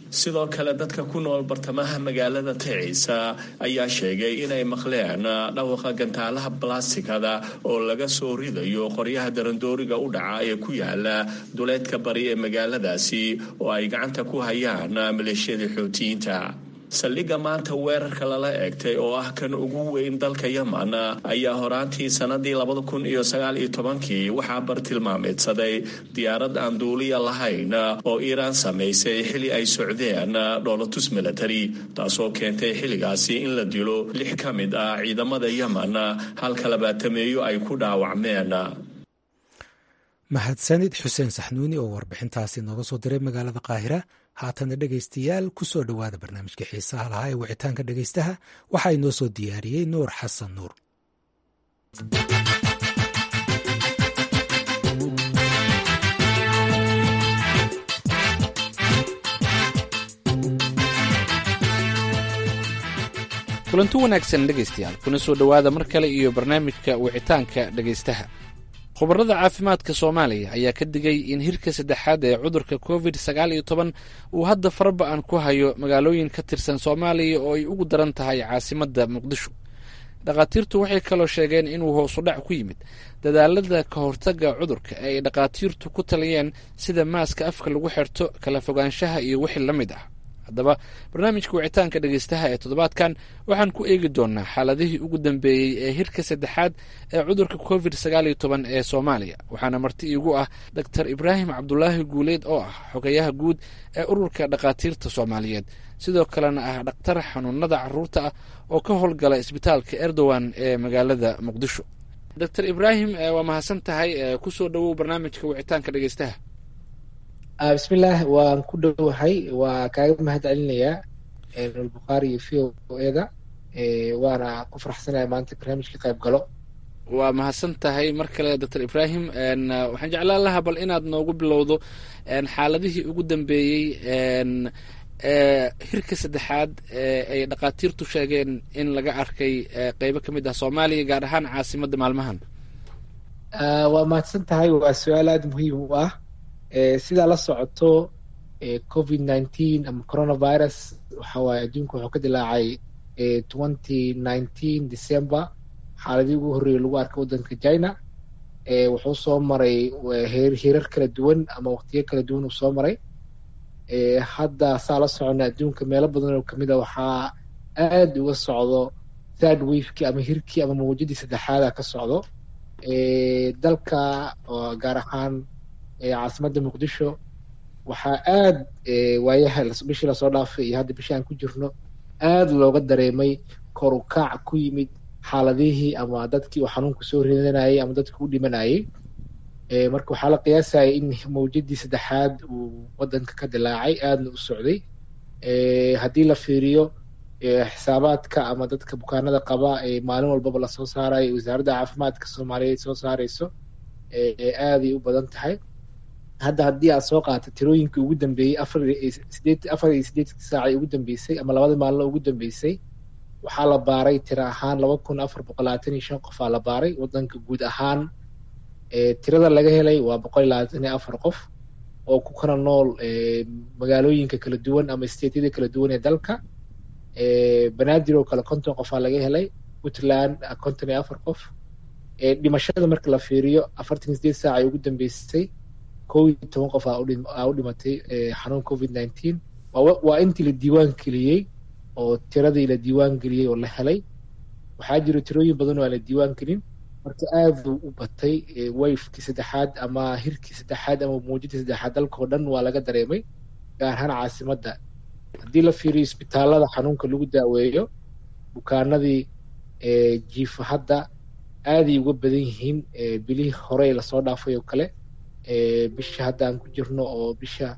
sidoo kale dadka ku nool bartamaha magaalada ticiisa ayaa sheegay inay maqleen dhawaqa gantaalaha balastikada oo laga soo ridayo qoryaha darandooriga u dhaca ee ku yaala duleedka bari ee magaaladaasi oo ay gacanta ku hayaan maleeshiyada xootiyiinta saldhigga maanta weerarka lala eegtay oo ah kan ugu weyn dalka yeman ayaa horaantii sanadii labada kun iyo sagaal iyo tobankii waxaa bartilmaameedsaday diyaarad aan duuliya lahayn oo iiraan samaysay xili ay socdeen dhoolatus milatari taasoo keentay xilligaasi in la dilo lix ka mid ah ciidamada yeman halka labaatameeyo ay ku dhaawacmeen mahadsanid xuseen saxnuuni oo warbixintaasi nooga soo diray magaalada qaahira haatana dhegaystayaal ku soo dhowaada barnaamijka xiisaha lahaa ee wicitaanka dhegaystaha waxaa inoo soo diyaariyey nuur xasan nuur kulanti wanaagsan dhegaystayaal kuna soo dhowaada mar kale iyo barnaamijka wicitaanka dhegaystaha khubarada caafimaadka soomaaliya ayaa ka digay in hirka saddexaad ee cudurka covid sagaal iyo toban uu hadda faraba-an ku hayo magaalooyin ka tirsan soomaaliya oo ay ugu daran tahay caasimadda muqdisho dhakhaatiirtu waxay kaloo sheegeen inuu hoosudhac ku yimid dadaalada ka hortagga cudurka ee ay dhakhaatiirtu ku taliyeen sida maaska afka lagu xirto kala fogaanshaha iyo wixii la mid ah haddaba barnaamijka wicitaanka dhegaystaha ee toddobaadkan waxaan ku eegi doonaa xaaladihii ugu dambeeyey ee hirka saddexaad ee cudurka covid sagaal iyo toban ee soomaaliya waxaana marti iigu ah doctor ibraahim cabdulaahi guuleed oo ah xogayaha guud ee ururka dhakhaatiirta soomaaliyeed sidoo kalena ah dhakhtar xanuunada caruurta ah oo ka howlgala isbitaalka erdogan ee magaalada muqdisho doctor ibraahim waa mahadsan tahay kusoo dhowow barnaamijka wicitaanka dhegaystaha bismillaah waan ku dhowahay waa kaaga mahad celinayaa nulbukhaari iyo v o eda waana ku faraxsanaya maanta barnaamijka qayb galo waa mahadsan tahay mar kale doctor ibraahim waxaan jeclaan lahaa bal inaad noogu bilowdo xaaladihii ugu dambeeyey hirka saddexaad ay dhakhaatiirtu sheegeen in laga arkay qeybo ka mid ah soomaaliya gaar ahaan caasimadda maalmahan waa mahadsan tahay waa su-aal aada muhiim u ah sidaa la socoto covid nineteen ama coronavirus waxa waaye adduunka wuxuu ka dilaacay twenty nineteen december xaaladii ugu horreeyay lagu arkay waddanka china wuxuu soo maray hirar kala duwan ama waqtiyo kala duwan uu soo maray hadda saa la socona adduunka meelo badan oo kamid a waxaa aada uga socdo third wafekii ama hirkii ama mawjadii saddexaada ka socdo dalka gaar ahaan caasimadda muqdisho waxaa aada waayaha bishii lasoo dhaafay iyo hadda bishii aan ku jirno aada looga dareemay kor u kaac ku yimid xaaladihii ama dadkii uu xanuunku soo ridanayay ama dadkii u dhimanayay marka waxaa la qiyaasaya in mawjadii saddexaad uu waddanka ka dilaacay aadna u socday haddii la fiiriyo xisaabaadka ama dadka bukaanada qaba ee maalin walbaba lasoo saarayo wasaaradda caafimaadka soomaaliyeed soo saareyso aaday u badan tahay hadda haddii aad soo qaata tirooyinkii ugu dambeeyey afar sideed afar iyo siddeedkii saacay ugu dambeysay ama labada maalino ugu dambeysay waxaa la baaray tiro ahaan laba kun afar boqol labaatan iyo shan qof aa la baaray waddanka guud ahaan tirada laga helay waa boqol iyo labaatan iyo afar qof oo ku kala nool magaalooyinka kala duwan ama stateyada kala duwan ee dalka banaadir oo kale konton qof aa laga helay puntland konton iyo afar qof dhimashada marka la fiiriyo afartan iyo sideed saac ay ugu dambeysay kow iyo toban qof aa u dhimatay xanuun covid nineteen waa intii la diiwaan geliyey oo tiradii la diiwaan geliyey oo la helay waxaa jiro tirooyin badan oo aan la diiwaan gelin marka aada u batay wayfkii saddexaad ama hirkii saddexaad ama muujadii saddexaad dalkao dhan waa laga dareemay gaar ahaan caasimadda haddii la fiiriyo isbitaalada xanuunka lagu daaweeyo bukaanadii jiifa hadda aaday uga badan yihiin bilihii hore lasoo dhaafay oo kale bisha hadda aan ku jirno oo bisha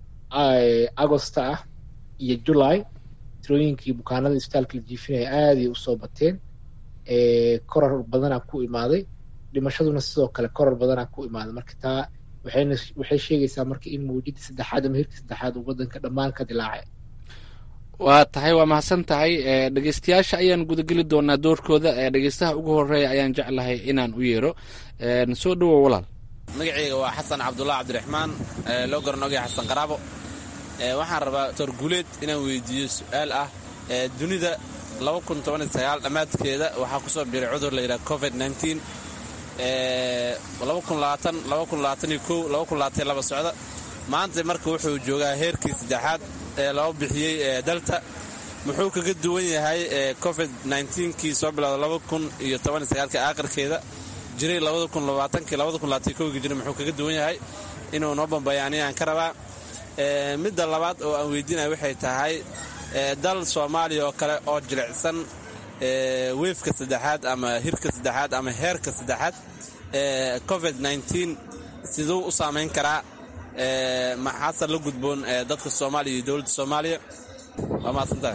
agosta ah iyo july tirooyinkii bukaanada isbitaalka la jiifinaya aaday usoo bateen korar badanaa ku imaaday dhimashaduna sidoo kale korar badanaa ku imaaday marka taa waxayna waxay sheegaysaa marka in mawjadii saddexaad ama hirkii saddexaad uu waddanka dhammaan ka dilaacay waa tahay waa mahadsan tahay dhegeystayaasha ayaan gudageli doonaa doorkooda dhegeystaha ugu horeeya ayaan jeclahay inaan u yeero soo dhowow walaal magaceyga waa xasan cabdullah cabdiraxmaan loo garanogay xasan qaraabo waxaan rabaa doctor guuleed inaan weydiiyo su-aal ah dunida dhammaadkeeda waxaa ku soo biiray cudur la yidhaha covid socda maanta marka wuxuu joogaa heerkii saddexaad ee loo bixiyey dalta muxuu kaga duwan yahay covid kii soo bilowda aakhirkeeda jiray jira muxuu kaga duwan yahay inuu noo bambayaaniya aan ka rabaa midda labaad oo aan weydiinaya waxay tahay dal soomaaliya oo kale oo jilicsan weefka saddexaad ama hirka saddexaad ama heerka saddexaad covid siduu u saamayn karaa maxaase la gudboon dadka soomaaliya iyo dowladda soomaaliya waa mahadsantahay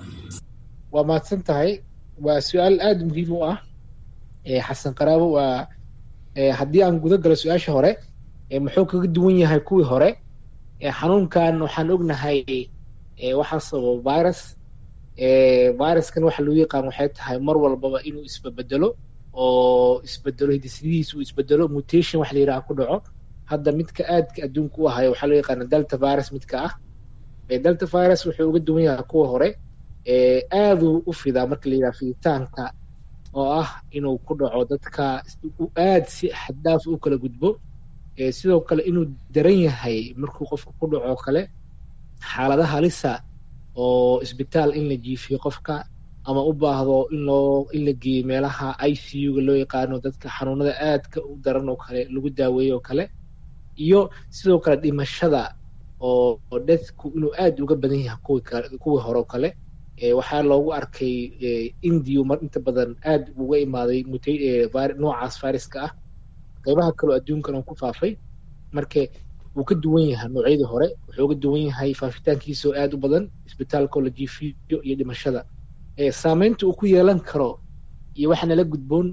waa mahadsan tahay waa su-aal aada muhiim u ah xasan qaraabo waa haddii aan guda galo su-aasha hore muxuu kaga duwan yahay kuwii hore xanuunkan waxaan ognahay waxaa sababa virus viruskan waxa loo yaqaan waxay tahay mar walbaba inuu isbabedelo oo isbedelo hidisidihiis uu isbedelo mutation waxa la yidhaha ku dhaco hadda midka aadka adduunka u ahayo waxaa loo yaqaana delta virus midka ah delta virus wuxuu uga duwan yahay kuwa hore aaduu u fidaa marka la yidhaha fiditaanka oo ah inuu ku dhaco dadka aad si xaddaaf u kala gudbo sidoo kale inuu daran yahay markuu qofka ku dhaco kale xaalada halisa oo isbitaal in la jiifiyo qofka ama u baahdo in loo in la geeyo meelaha i c u ga loo yaqaano dadka xanuunada aadka u daran oo kale lagu daaweeyo oo kale iyo sidoo kale dhimashada oo dadku inuu aad uga badan yahay kuwii kuwii hore oo kale waxaa loogu arkay indiyu mar inta badan aad uga imaaday noocaas viruska ah qeybaha kaleo adduunkan uu ku faafay marka wuu ka duwan yahay noocyadii hore wuxuu uga duwan yahay faafitaankiisa oo aad u badan isbitaalka oo la jiifiyo iyo dhimashada saameynta uu ku yeelan karo iyo waxa nala gudboon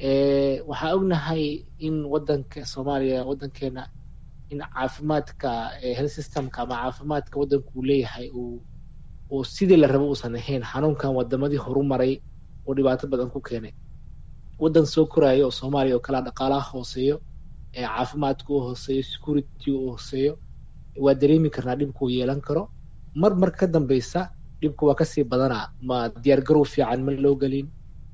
waxaa ognahay in wadanka soomaaliya wadankeena in caafimaadka health systemka ama caafimaadka wadanka uu leeyahay uu uu sidii la rabo uusan ahayn xanuunkan wadamadii horumaray oo dhibaato badan ku keenay wadan soo koraayo oo soomaaliya oo kalea dhaqaalaha hooseeyo caafimaadka u hooseeyo security u hooseeyo waa dareemi karnaa dhibka uu yeelan karo mar mar ka dambeysa dhibka waa kasii badanaa ma diyaargarow fiican ma loo gelin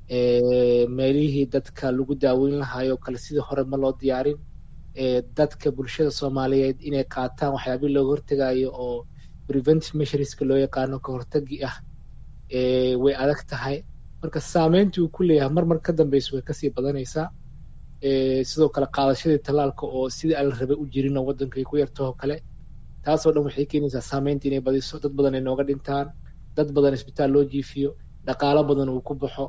meelihii dadka lagu daaweyn lahaayoo kale sidii hore ma loo diyaarin dadka bulshada soomaaliyeed inay qaataan waxyaabihii looga hortegayo oo preventive measureska loo yaqaano ka hortagi ah way adag tahay marka saameyntii uu ku leeyahay mar mar ka dambeysa way kasii badanaysaa sidoo kale qaadashadii tallaalka oo sidii aan la rabay u jirin oo waddanka ay ku yartahoo kale taasoo dhan waxay keenaysaa saameynta inay badiso dad badan ay nooga dhintaan dad badan isbitaal loo jiifiyo dhaqaalo badan uu ku baxo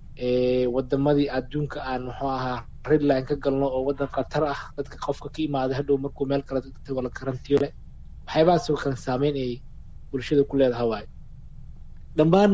wadamadii adduunka aan muxuu ahaa redline ka galno oo waddan khatar ah dadka qofka ka imaaday hadhow markuu meel kale tago la karantiyo leh waxyaabahaasoo kale saameyn ay bulshada ku leedahay waayo dhammaan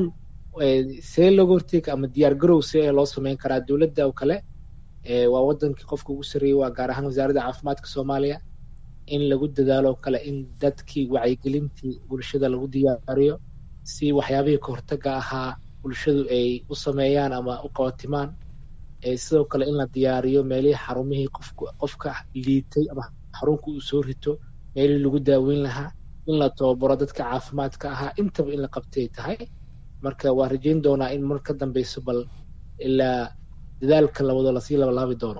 see looga horteega ama diyaar garow see loo sameyn karaa dowladda oo kale waa wadankii qofka ugu sarreeyey waa gaar ahaan wasaaradda caafimaadka soomaaliya in lagu dadaalo oo kale in dadkii wacyigelintii bulshada lagu diyaariyo si waxyaabihii kahortaga ahaa bulshadu ay u sameeyaan ama u qabatimaan sidoo kale in la diyaariyo meelihii xarumihii qofka qofka liitay ama xarunka uu soo rito meelihii lagu daaweyn lahaa in la tababaro dadka caafimaadka ahaa intaba in la qabtay tahay marka waa rajeyn doonaa in mar ka dambeyso bal ilaa dadaalka lawado lasii labalaabi doono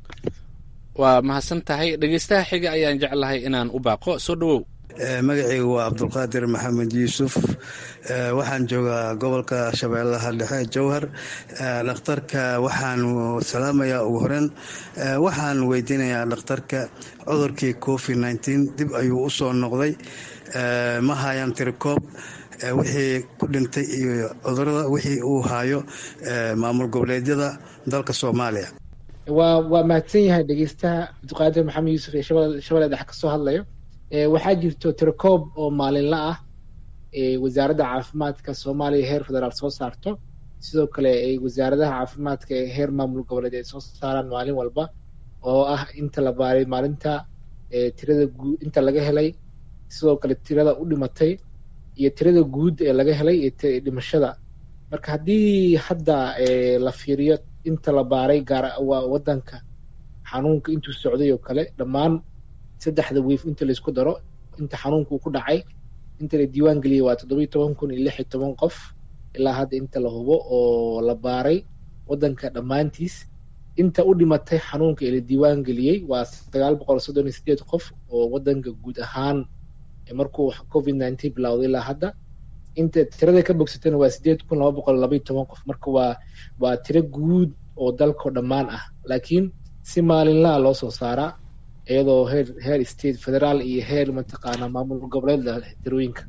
waa mahadsan tahay dhegeystaha xiga ayaan jeclahay inaan u baaqo soo dhowow magacaygu waa cabdulqaadir maxamed yuusuf waxaan joogaa gobolka shabeellaha dhexe jowhar dhakhtarka waxaan salaamayaa ugu horeyn waxaan weydiinayaa dhakhtarka cudurkii covid nneteen dib ayuu u soo noqday ma hayaan tirikoob wixii ku dhintay iyo cudurada wixii uu haayo maamul goboleedyada dalka soomaaliya waa waa mahadsan yahay dhegeystaha cabdiqaadir maxamed yuusuf ee shabeelle dhexe kasoo hadlayo waxaa jirto tirakoob oo maalinla ah wasaaradda caafimaadka soomaaliya heer federaal soo saarto sidoo kale ay wasaaradaha caafimaadka ee heer maamul goboleed ay soo saaraan maalin walba oo ah inta la baaray maalinta tirada guud inta laga helay sidoo kale tirada u dhimatay iyo tirada guud ee laga helay iyo dhimashada marka haddii hadda la fiiriyo inta la baaray gaar waa wadanka xanuunka intuu socday oo kale dhammaan saddexda wiif inta laysku daro inta xanuunka uu ku dhacay inta la diiwaan geliyey waa toddobiyo toban kun iyo lix iyo toban qof ilaa hadda inta la hubo oo la baaray waddanka dhammaantiis inta u dhimatay xanuunka ee la diiwaan geliyey waa sagaal boqol soddon iyo sideed qof oo waddanka guud ahaan markuu covid nineteen bilowday ilaa hadda inta tirada ka bogsatana waa sideed kun laba boqol labaiyo toban qof marka waa waa tiro guud oo dalkao dhammaan ah laakiin si maalinlaha loo soo saaraa iyadoo heer heer state federaal iyo heer mataqaanaa maamul goboleed tirooyinka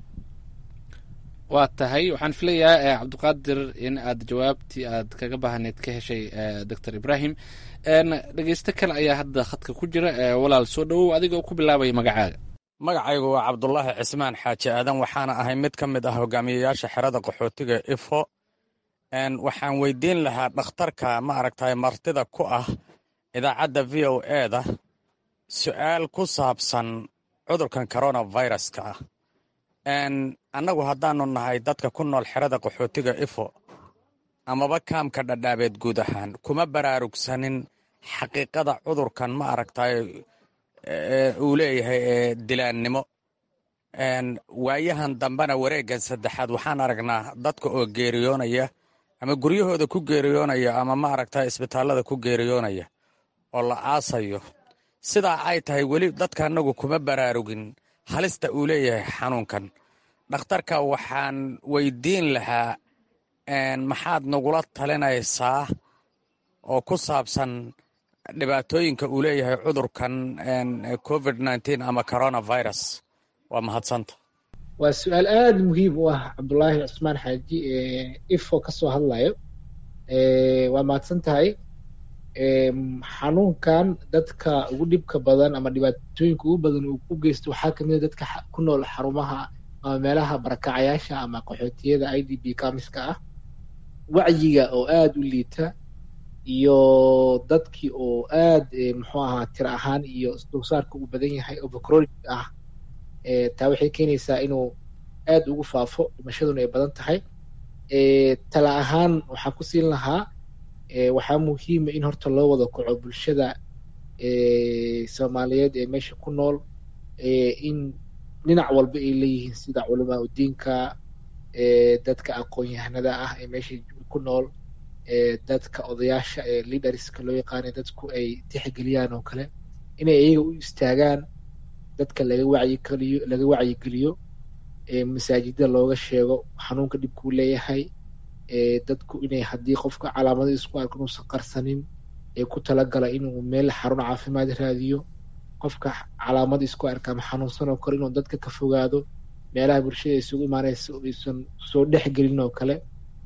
waa tahay waxaan filayaa cabdiqaadir in aad jawaabtii aad kaga baahneed ka heshay doctor ibrahim dhegeysto kale ayaa hadda khadka ku jira walaal soo dhowow adigoo ku bilaabaya magacaaga magacaygu waa cabdulaahi cismaan xaaji aadan waxaana ahay mid ka mid ah hogaamiyayaasha xerada qaxootiga ifo waxaan weydiin lahaa dhakhtarka ma aragtay martida ku ah idaacadda v o eda su'aal ku saabsan cudurkan coronaviruska ah annagu haddaanu nahay dadka ku nool xerada qaxootiga ifo amaba kaamka dhadhaabeed guud ahaan kuma baraarugsanin xaqiiqada cudurkan ma aragtay uu leeyahay ee dilaannimo waayahan dambena wareeggan saddexaad waxaan aragnaa dadka oo geeriyoonaya ama guryahooda ku geeriyoonaya ama ma aragtay isbitaallada ku geeriyoonaya oo la aasayo sidaa ay tahay weli dadka annagu kuma baraarugin halista uu leeyahay xanuunkan dhakhtarka waxaan weydiin lahaa maxaad nagula talinaysaa oo ku saabsan dhibaatooyinka uu leeyahay cudurkan covid nneteen ama coronavirus waa mahadsanta waa su-aal aada muhiim u ah cabdulaahi cusmaan xaaji ifo ka soo hadlayo waa mahadsan tahay xanuunkan dadka ugu dhibka badan ama dhibaatooyinka ugu badan uu ku geysto waxaa kamid a dadka ku nool xarumaha ama meelaha barakacayaasha ama qaxootiyada i d b kamiska ah wacyiga oo aada u liita iyo dadkii oo aad muxuu ahaa tiro ahaan iyo dulsaarka uu badan yahay overcronic ah taa waxay keenaysaa inuu aad ugu faafo dhimashaduna ay badan tahay tala ahaan waxaan ku siin lahaa waxaa muhiima in horta loo wada kaco bulshada soomaaliyeed ee meesha ku nool in dhinac walba ay leeyihiin sida culamaa udiinka dadka aqoon-yahanada ah ee meesha ku nool dadka odayaasha ee leaderska loo yaqaanay dadku ay tixgeliyaan oo kale inay iyaga u istaagaan dadka laga wacyigeliyo laga wacyigeliyo masaajida looga sheego xanuunka dhibkuu leeyahay dadku inay haddii qofka calaamada isku arko inuusan qarsanin ee ku talagala inuu meel xarun caafimaad raadiyo qofka calaamada isku arka ama xanuunsan oo kale inuu dadka ka fogaado meelaha bulshada isugu imaanaysa aysan soo dhexgelin oo kale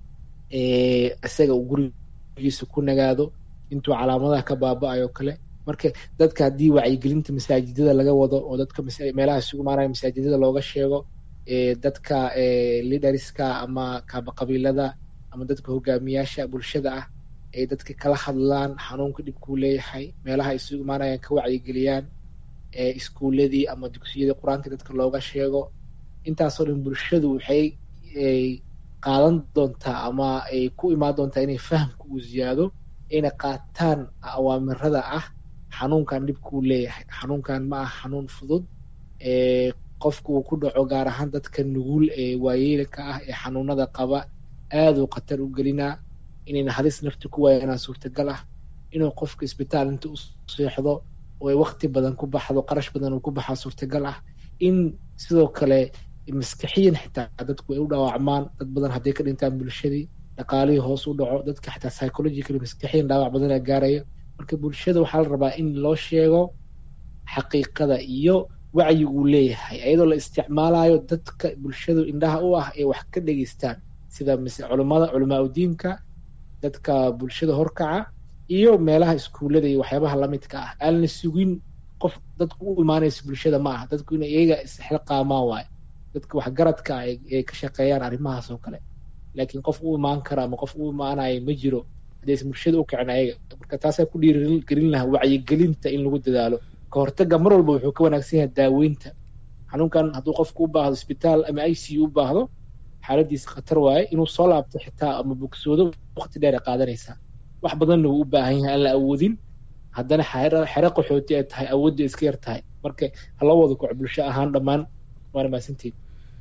isaga uu gurigiisa ku nagaado intuu calaamadaha ka baaba-ayo kale marka dadka haddii wacyigelinta masaajidada laga wado oo dadka meelaha isugu imaanaya masaajidada looga sheego dadka liderska ama kaabaqabiilada ama dadka hogaamiyaasha bulshada ah ay dadka kala hadlaan xanuunka dhibkuu leeyahay meelaha isugu imaanayaan ka wacyigeliyaan iskuuladii ama dugsiyadii qur-aanka dadka looga sheego intaasoo dhan bulshadu waxay qaadan doontaa ama ay ku imaan doontaa inay fahamka uu ziyaado ayna qaataan awaamirada ah xanuunkan dhibkuu leeyahay xanuunkan ma ah xanuun fudud qofku uu ku dhaco gaar ahaan dadka nugul ee waayeelka ah ee xanuunada qaba aaduu khatar u gelinaa inayna halis nafti ku waayanaa suurtagal ah inuu qofka isbitaal inta u seexdo oo ay wakti badan ku baxdo qarash badan uu ku baxaa suurtagal ah in sidoo kale maskaxiyan xitaa dadku ay u dhaawacmaan dad badan hadday ka dhintaan bulshadii dhaqaalihii hoos u dhaco dadka xitaa psychological maskaxiyan dhaawac badana gaaraya marka bulshada waxaa la rabaa in loo sheego xaqiiqada iyo wacyi uu leeyahay iyadoo la isticmaalayo dadka bulshadu indhaha u ah ee wax ka dhegeystaan sida culimada culamaa udiinka dadka bulshada horkaca iyo meelaha iskuullada iyo waxyaabaha lamidka ah aan la sugin qof dadku u imaanaysa bulshada ma aha dadku in iyaga isxilqaamaan waayo dadka waxgaradka ay ka shaqeeyaan arrimahaas oo kale laakiin qof u imaan kara ama qof u imaanaya ma jiro haddaysan bulshada u kicin ayaga marka taasaa ku dhiirigelin lahaa wacyigelinta in lagu dadaalo ka hortaga mar walba wuxuu ka wanaagsan yahay daaweynta xanuunkan hadduu qofku u baahdo isbitaal ama i c u u baahdo xaaladiisa khatar waaye inuu soo laabto xitaa ama bogsoodo waqti dheer ay qaadanaysaa wax badanna wuu u baahan yahay aan la awoodin haddana xere qaxooti ay tahay awoodda iska yar tahay marka haloo wada kaco bulsho ahaan dhammaan waana mahadsantiin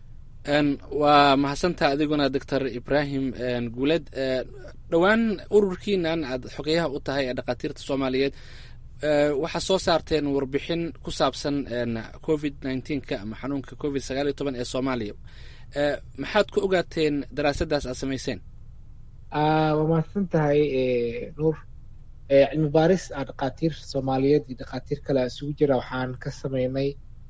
waa mahadsantaa adiguna doctor ibrahim guuled dhowaan ururkiinan aad xogeyaha u tahay ee dhakhaatiirta soomaaliyeed waxaa soo saarteen warbixin ku saabsan covid nneteen-ka ama xanuunka covid sagaal iyo toban ee soomaaliya maxaad ku ogaateen daraasaddaas aad samayseen waa mahadsan tahay nuur cilmi baaris aan dhakhaatiir soomaaliyeed iyo dhakhaatiir kale isugu jira waxaan ka sameynay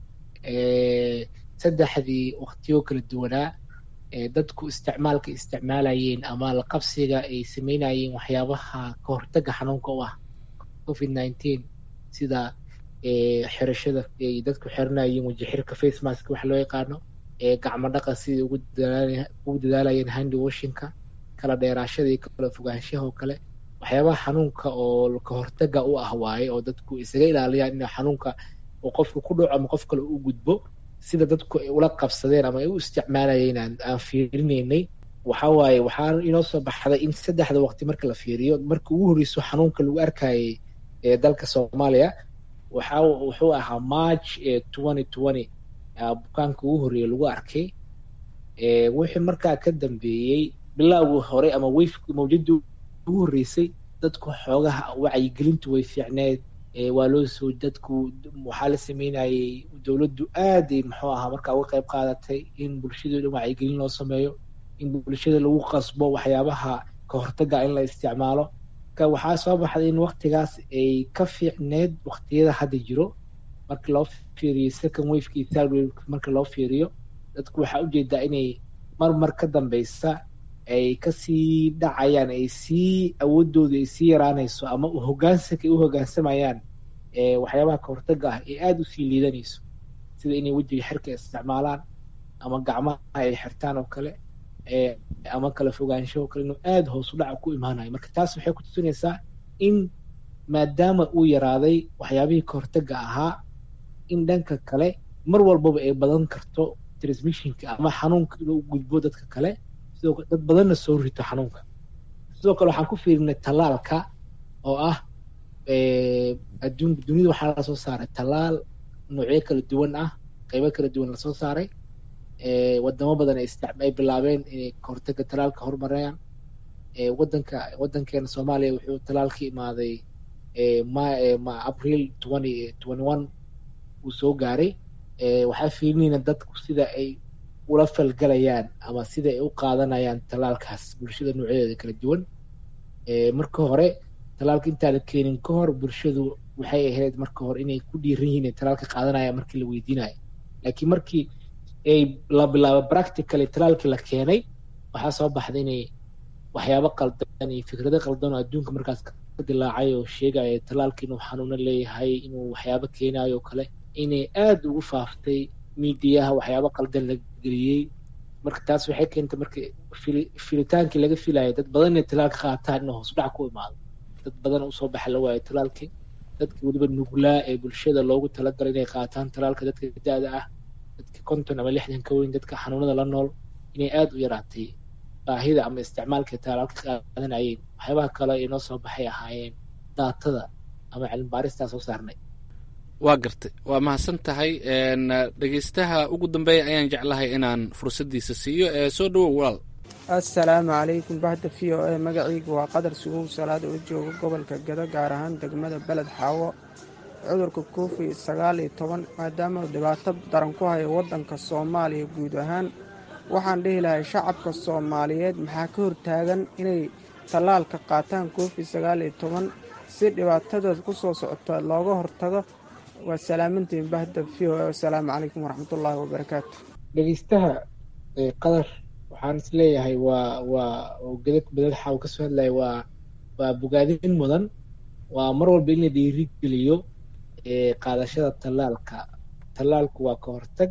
saddexdii waqtiyo kala duwanaa dadku isticmaalka isticmaalayeen ama la qabsiga ay sameynayeen waxyaabaha ka hortaga xanuunka u ah covid nineteen sida xirashada ay dadku xiranayeen weji xirka face mask waxa loo yaqaano gacmo dhaqa sidai ugu dadaalayeen handi washinka kala dheeraashada iyo kala fogaanshaha oo kale waxyaabaha xanuunka oo ka hortaga u ah waaye oo dadku isaga ilaaliyaan in xanuunka uu qofka ku dhaco ama qof kale u gudbo sida dadku ay ula qabsadeen ama ay u isticmaalayeen aan fiirinaynay waxa waaye waxaa inoo soo baxday in saddexda waqti marka la fiiriyo marka ugu horreyso xanuunka lagu arkayay ee dalka soomaaliya waxa wuxuu ahaa march twenty twenty bukaanka ugu horreeya lagu arkay wixii markaa ka dambeeyey bilowgii hore ama weyfki mawjadii ugu horreysay dadku xoogaha wacyigelintu way fiicneed waa loo soo dadku waxaa la sameynayay dowladdu aaday muxuu ahaa markaa uga qayb qaadatay in bulshada dhan wacyigelin loo sameeyo in bulshada lagu qasbo waxyaabaha ka hortaga in la isticmaalo ka waxaa soo baxday in waktigaas ay ka fiicneed waqtiyada hadda jiro marka loo fiiriyo second waveka iyo third waveka marka loo fiiriyo dadku waxaa ujeedaa inay mar mar ka dambeysa ay kasii dhacayaan ay sii awoodooda ay sii yaraanayso ama hogaansanka ay u hogaansamayaan waxyaabaha ka hortaga ah ee aada usii liidanayso sida inay wejiga xirka isticmaalaan ama gacmaha ay xirtaan oo kale ama kala fogaansho oo kale inuu aada hoos u dhaca ku imaanayo marka taas waxay ku tusinaysaa in maadaama uu yaraaday waxyaabihii ka hortaga ahaa in dhanka kale mar walbaba ay badan karto transmissionka ama xanuunka inuu gudbo dadka kale sidoo dad badanna soo rito xanuunka sidoo kale waxaan ku fiirinay tallaalka oo ah adduun dunida waxaa lasoo saaray tallaal noocyo kala duwan ah qeybo kala duwan lasoo saaray wadamo badan ay ay bilaabeen inay kahortaga tallaalka horumarayaan wadanka wadankeena soomaaliya wuxuu tallaal ka imaaday ma april twenty twenty one uu soo gaaray waxaa fiirinayna dadku sida ay ula falgalayaan ama sida ay u qaadanayaan tallaalkaas bulshada noocyadeeda kala duwan marka hore tallaalka intaana keenin ka hor bulshadu waxay ahayd marka hore inay ku dhiiran yihiin inay tallaalka qaadanayaan markii la weydiinayo laakiin markii ay la bilaabo practically tallaalkii la keenay waxaa soo baxday inay waxyaabo qaldan iyo fikrado qaldan oo adduunka markaas ka dilaacay oo sheegaya tallaalka inuu xanuuno leeyahay inuu waxyaabo keenayo oo kale inay aada ugu faaftay miidiyaha waxyaabo qaldan la geliyey marka taas waxay keentay marka filitaankii laga filayo dad badan inay tallaalka qaataan inuu hoos dhac ku imaado dad badan usoo baxa la waayo tallaalkii dadkii weliba nuglaa ee bulshada loogu talagalay inay qaataan tallaalka dadka da-da ah dadka konton ama lixdan ka weyn dadka xanuunada la nool inay aada u yaraatay baahida ama isticmaalka tallaalka qaadanayeen waxyaabaha kale inoo soo baxay ahaayeen daatada ama cilmi baaristaa soo saarnay waa gartay waa mahadsan tahay dhegeystaha ugu dambeeya ayaan jeclahay inaan fursaddiisa siiyo ee soo dhowow walaal assalaamu calaykum bahda v o e magacaygu waa qadar sugow salaad oo jooga gobolka gado gaar ahaan degmada beled xaawo cudurka covid sagaal iyo toban maadaama dhibaato daran ku hayo waddanka soomaaliya guud ahaan waxaan dhihi lahay shacabka soomaaliyeed maxaa ka hortaagan inay tallaalka qaataan covid sagaal iyo toban si dhibaatadood ku soo socota looga hortago waa salaamantiin bahda v o e wasalaamu calaykum waraxmatullaahi wabarakaatu dhegeystaha qadar waxaan is leeyahay waa waa gadad badadxa uu kasoo hadlaya waa waa bogaadin mudan waa mar walba in la dhiirigeliyo qaadashada tallaalka tallaalku waa ka hortag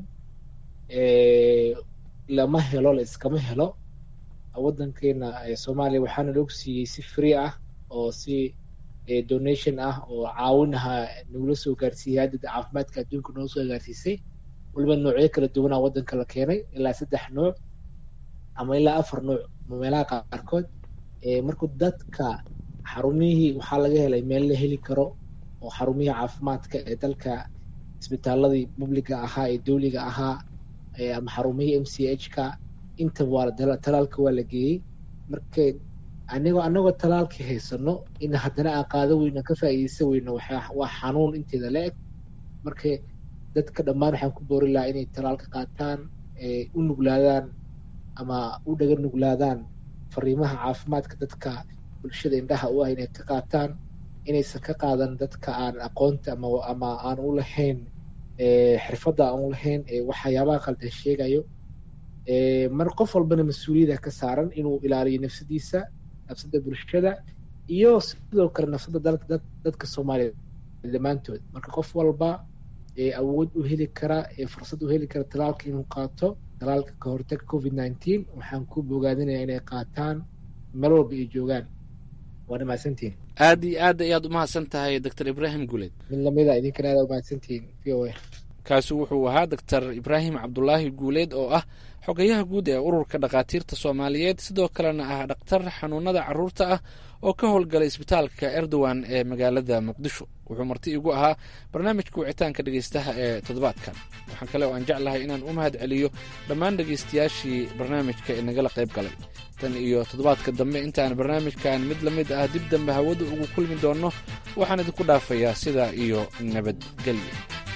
lama helo la iskama helo waddankeena soomaaliya waxaana lagu siiyey si free ah oo si donation ah oo caawinaha nagula soo gaarsiiyey haddada caafimaadka adduunka noo soo gaarsiisay waliba noocyo kala duwanaa waddanka la keenay ilaa saddex nooc ama ilaa afar nooc meelaha qaarkood marku dadka xarumihii waxaa laga helay meel la heli karo oo xarumihii caafimaadka ee dalka isbitaaladii publiga ahaa ee dowliga ahaa ama xarumihii m c h ka intaba waa talaalka waa la geeyey marka anigoo anagoo talaalkii haysano in haddana aan qaado weyno ka faa'iideysan weyno waa xanuun inteeda la eg marka dadka dhammaan waxaan ku boori lahaa inay talaalka qaataan u nuglaadaan ama u dhaga nuglaadaan fariimaha caafimaadka dadka bulshada indhaha u ah inay ka qaataan inaysan ka qaadan dadka aan aqoonta ama ama aan u lahayn xirfadda aan u lahayn waxyaabaha qaldan sheegayo mar qof walbana mas-uuliyada ka saaran inuu ilaaliyo nafsadiisa nafsada bulshada iyo sidoo kale nafsada dadka soomaaliya dhammaantood marka qof walba awood u heli kara fursad u heli kara talaalka inuu qaato talaalka ka hortaga covid nineteen waxaan ku bogaadinaya inay qaataan meel walba ay joogaan waana mahadsantihin aad iyo aad ayaad umahadsan tahay doctor ibraahim guleed mid lamida idinkana aad umahadsantihin v o a kaasi wuxuu ahaa doctor ibraahim cabdulaahi guuleed oo ah xogayaha guud ee ururka dhakhaatiirta soomaaliyeed sidoo kalena ah dhakhtar xanuunada caruurta ah oo ka howlgalay isbitaalka erdogan ee magaalada muqdisho wuxuu marti igu ahaa barnaamijka wicitaanka dhegeystaha ee toddobaadkan waxaan kale oo aan jeclahay inaan u mahad celiyo dhammaan dhegeystayaashii barnaamijka ee nagala qayb galay tan iyo toddobaadka dambe intaan barnaamijkan mid la mid ah dib dambe hawada ugu kulmi doonno waxaan idinku dhaafayaa sidaa iyo nabadgelyo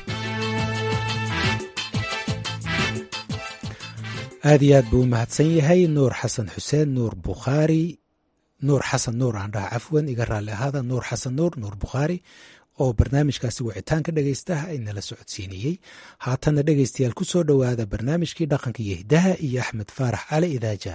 aad iyo aad buu u mahadsan yahay nuur xasan xuseen nuur bukhaari nuur xasan nuur aan dhaha cafwan iga raalli ahaada nuur xasan nuur nuur bukhaari oo barnaamijkaasi wicitaanka dhegaystaha inala socodsiinayey haatanna dhegaystayaal ku soo dhowaada barnaamijkii dhaqanka iyo hiddaha iyo axmed faarax cali idaaja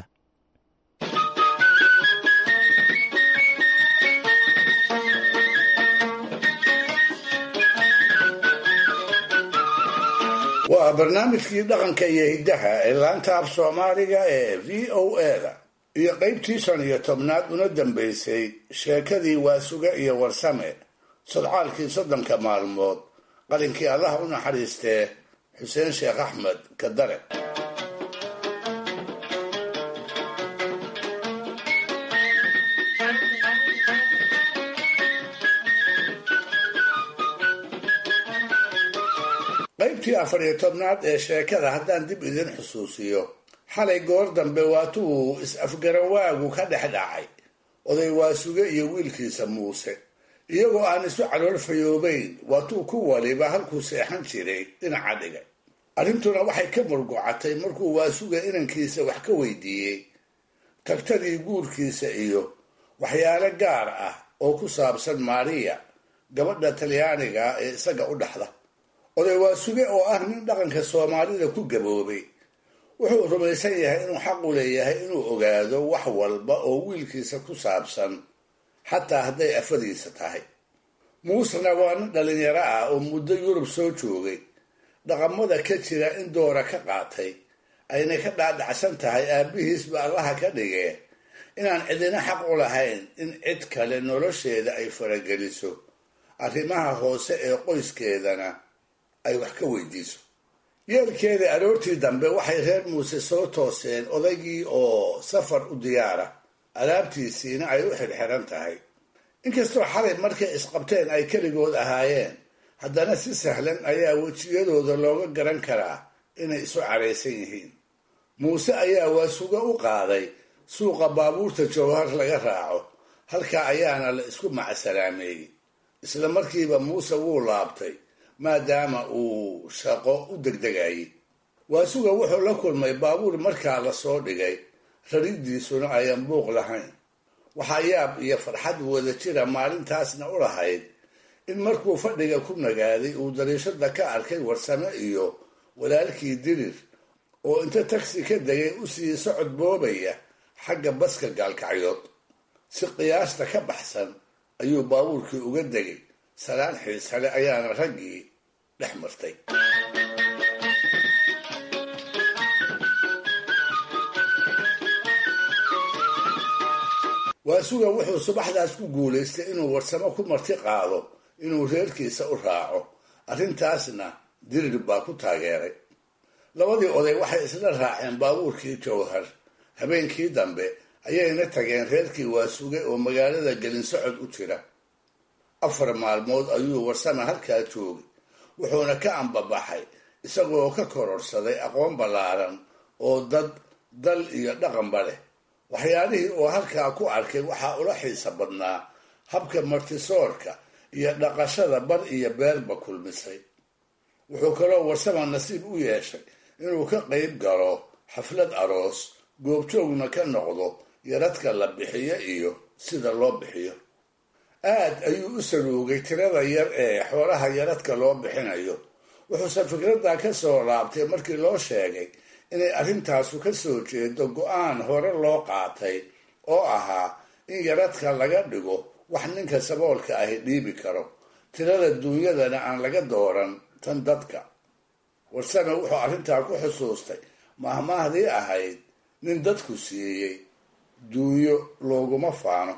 waa barnaamijkii dhaqanka iyo hiddaha ee laanta af soomaaliga ee v o eda iyo qaybtii shan iyo tobnaad una dambaysay sheekadii waasuga iyo warsame sodcaalkii soddonka maalmood qalinkii allah u naxariistee xuseen sheekh axmed kadare qaybtii afar iyo tobnaad ee sheekada haddaan dib idin xusuusiyo xalay goor dambe waatuu is-afgarawaagu ka dhex dhacay oday waasuge iyo wiilkiisa muuse iyagoo aan isu calool fayoobayn waatuu ku waliba halkuu seexan jiray dhinaca dhigay arrintuna waxay ka murgocatay markuu waasuga inankiisa wax ka weydiiyey tagtadii guurkiisa iyo waxyaalo gaar ah oo ku saabsan maariya gabadha talyaaniga ee isaga u dhaxda oday waasuge oo ah nin dhaqanka soomaalida ku gaboobay wuxuu rumaysan yahay inuu xaqu leeyahay inuu ogaado wax walba oo wiilkiisa ku saabsan xataa hadday afadiisa tahay muusena waa nin dhalinyaro ah oo muddo yurub soo joogay dhaqamada ka jira in doora ka qaatay ayna ka dhaadhacsan tahay aabbihiisba allaha ka dhigee inaan cidina xaq u lahayn in cid kale nolosheeda ay farageliso arrimaha hoose ee qoyskeedana ay wax ka weydiiso yeelkeeda aroortii dambe waxay reer muuse soo tooseen odaygii oo safar u diyaara alaabtiisiina ay u xirxiran tahay inkastoo xalay markay isqabteen ay keligood ahaayeen haddana si sahlan ayaa wejiyadooda looga garan karaa inay isu caraysan yihiin muuse ayaa waasuga u qaaday suuqa baabuurta jawhar laga raaco halkaa ayaana la isku macsalaameeyey isla markiiba muuse wuu laabtay maadaama uu shaqo u degdegayay waasuga wuxuu la kulmay baabuur markaa la soo dhigay raridiisuna ayan buuq lahayn waxaa yaab iyo farxad wada jira maalintaasna u lahayd in markuu fadhiga ku nagaaday uu dariishada ka arkay warsame iyo walaalkii dirir oo inta tagsi ka degay u sii socod boobaya xagga baska gaalkacyood si qiyaasta ka baxsan ayuu baabuurkii uga degay salaan xiisale ayaana raggii dhex martay waasuga wuxuu subaxdaas ku guulaystay inuu warsamo ku marti qaado inuu reerkiisa u raaco arrintaasna dirir baa ku taageeray labadii oday waxay isla raaceen baabuurkii jawhar habeenkii dambe ayayna tageen reerkii waasuge oo magaalada gelinsocod u jira afar maalmood ayuu warsame halkaa joogay wuxuuna ka ambabaxay isagoo ka kororsaday aqoon ballaaran oo dad dal iyo dhaqanba leh waxyaalihii oo halkaa ku arkay waxaa ula xiisa badnaa habka martisoorka iyo dhaqashada bar iyo beerba kulmisay wuxuu kaloo warsama nasiib u yeeshay inuu ka qayb galo xaflad aroos goobjoogna ka noqdo yaradka la bixiyo iyo sida loo bixiyo aad ayuu u saluugay tirada yar ee xoolaha yaradka loo bixinayo wuxuuse fikradda ka soo laabtay markii loo sheegay inay arrintaasu ka soo jeedo go-aan hore loo qaatay oo ahaa in yaradka laga dhigo wax ninka saboolka ahi dhiibi karo tirada duunyadana aan laga dooran tan dadka warsame wuxuu arrintaa ku xusuustay mahmaahdii ahayd nin dadku siiyey duunyo looguma faano